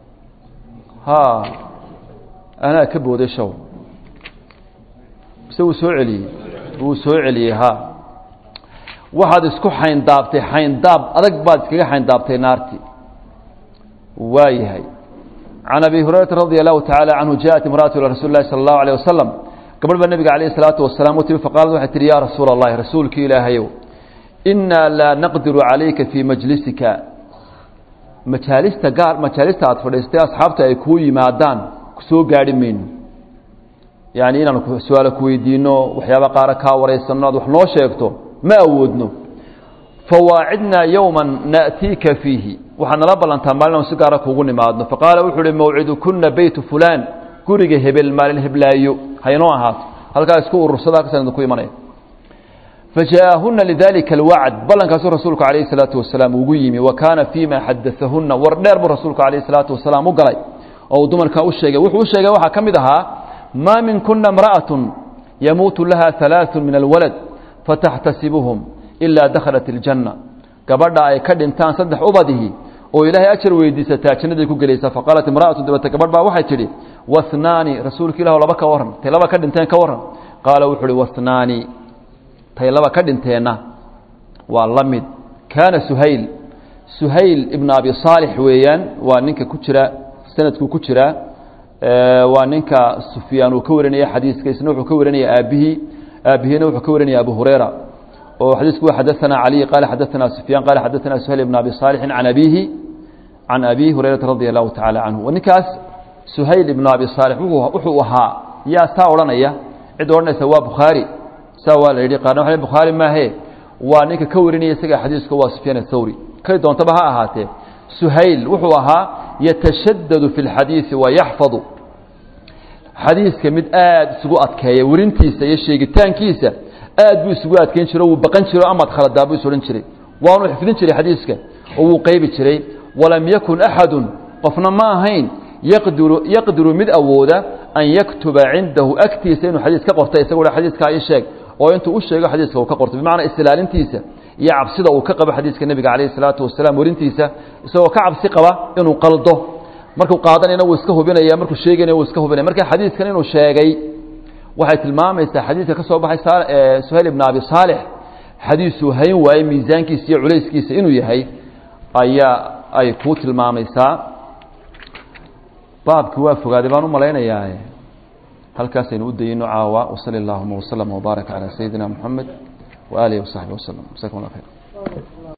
S1: ha anaa ka booday show mise wuu soo celiyey wuu soo celiyey ha waxaad isku xayndaabtay xayndaab adag baad iskaga xayndaabtay naarti waa yahay can abi hurayrata radi allahu tacaala canhu jaءat imra'atu ilى rasuuli lahi salى اllahu alيه wasalam gabadh baa nebiga calayh الsalaatu wasalaam u timi faqaalad waxay tihi ya rasuula اllahi rasuulkii ilaahayow inaa laa naqdiru calayka fii majlisika majaalista gaar majaalista aad fadhiistay asxaabta ay kuu yimaadaan soo gaadhi mayno yani inaan su-aalo ku weydiino waxyaaba qaara kaa waraysanno aad wax noo sheegto ma awoodno fawaacidnaa yowma na'tiika fiihi waxaad nala ballantaa maalin aan si gaara kuugu nimaadno faqaala wuxuu uhi mawcidukuna beytu fulaan guriga hebel maalin heblaayo haynoo ahaato halkaa isku urursada halkaasaan idinku imanaya fajaءahuna lidalika alwacd ballankaasuu rasuulku calayhi salaatu wasalaam ugu yimi wa kaana fiima xadaahuna war dheer buu rasuulku calayhi salaatu wasalaam u galay oo uu dumarkaa u sheegay wuxuu u sheegay waxaa ka mid ahaa maa min kuna imra'aة yamuutu laha ثalaaثu min alwalad fataxtasibuhum ilaa dakhalat اljanna gabadha ay ka dhintaan saddex ubadihi oo ilaahay ajar weydiisataa jannaday ku gelaysaa faqaalat imra'atu dabata gabadh baa waxay tidhi wahnaani rasuulka ilah laba ka warran tay laba ka dhinteen ka warran qaala wuxuu uhi wahnaani tay laba ka dhinteenna waa la mid kaana suhayl suhayl ibn abi saalix weeyaan waa ninka ku jira sanadku ku jira waa ninka sufyaan uu ka warinaya xadiiska isna wuxuu ka warinaya aabbihii aabbihiina wuxuu ka warinaya abu hurayra oo xadiisku wa xadaثana cali qaala xadaثana sufyaan qaala xadaثana suhayl ibn abi saalixin can abihi can abi hurayrata radi allahu tacaala canhu ninkaas suhayl ibn abi saalix wuxuu ahaa yaa saa odhanaya cid odhanaysa waa bukhaari saa waa la yidhi qaarna waa bukhaari maahe waa ninka ka warinaya isaga xadiiska waa sufyaan athawri kay doontaba ha ahaatee suhayl wuxuu ahaa yatashadadu fi اlxadiiثi wayaxfadu xadiiska mid aad isugu adkeeya werintiisa iyo sheegitaankiisa aad buu isugu adkeyn jiro wuu baqan jiro amaad khaladaa buu is odhan jiray waanu xifdin jiray xadiiska oo wuu qaybi jiray walam yakun axadu qofna ma ahayn yaqdiru yaqdiru mid awooda an yaktuba cindahu agtiisa inuu xadiis ka qorta isagoo xadiiskaa ii sheeg oo intuu u sheego xadiiska uu ka qorto bimacnaa islaalintiisa iyo cabsida uu ka qabo xadiiska nebiga calayhi salaatu wasalaam werintiisa isagoo ka cabsi qaba inuu qaldo markuu qaadanayna wuu iska hubinaya markuu sheegayna wuu iska hubinaya marka xadiiskan inuu sheegay waxay tilmaamaysaa xadiidka ka soo baxay suhayl ibn abi saalix xadiisuu hayn waaye miisaankiisa iyo culayskiisa inuu yahay ayaa ay kuu tilmaamaysaa baabki waa fogaaday baan u malaynayaa halkaasaynu u dayino caawa wasali اllahuma waslama wbaarak calى sayidina moxamed waaalihi wasaxbi waslm jasakum allah khayr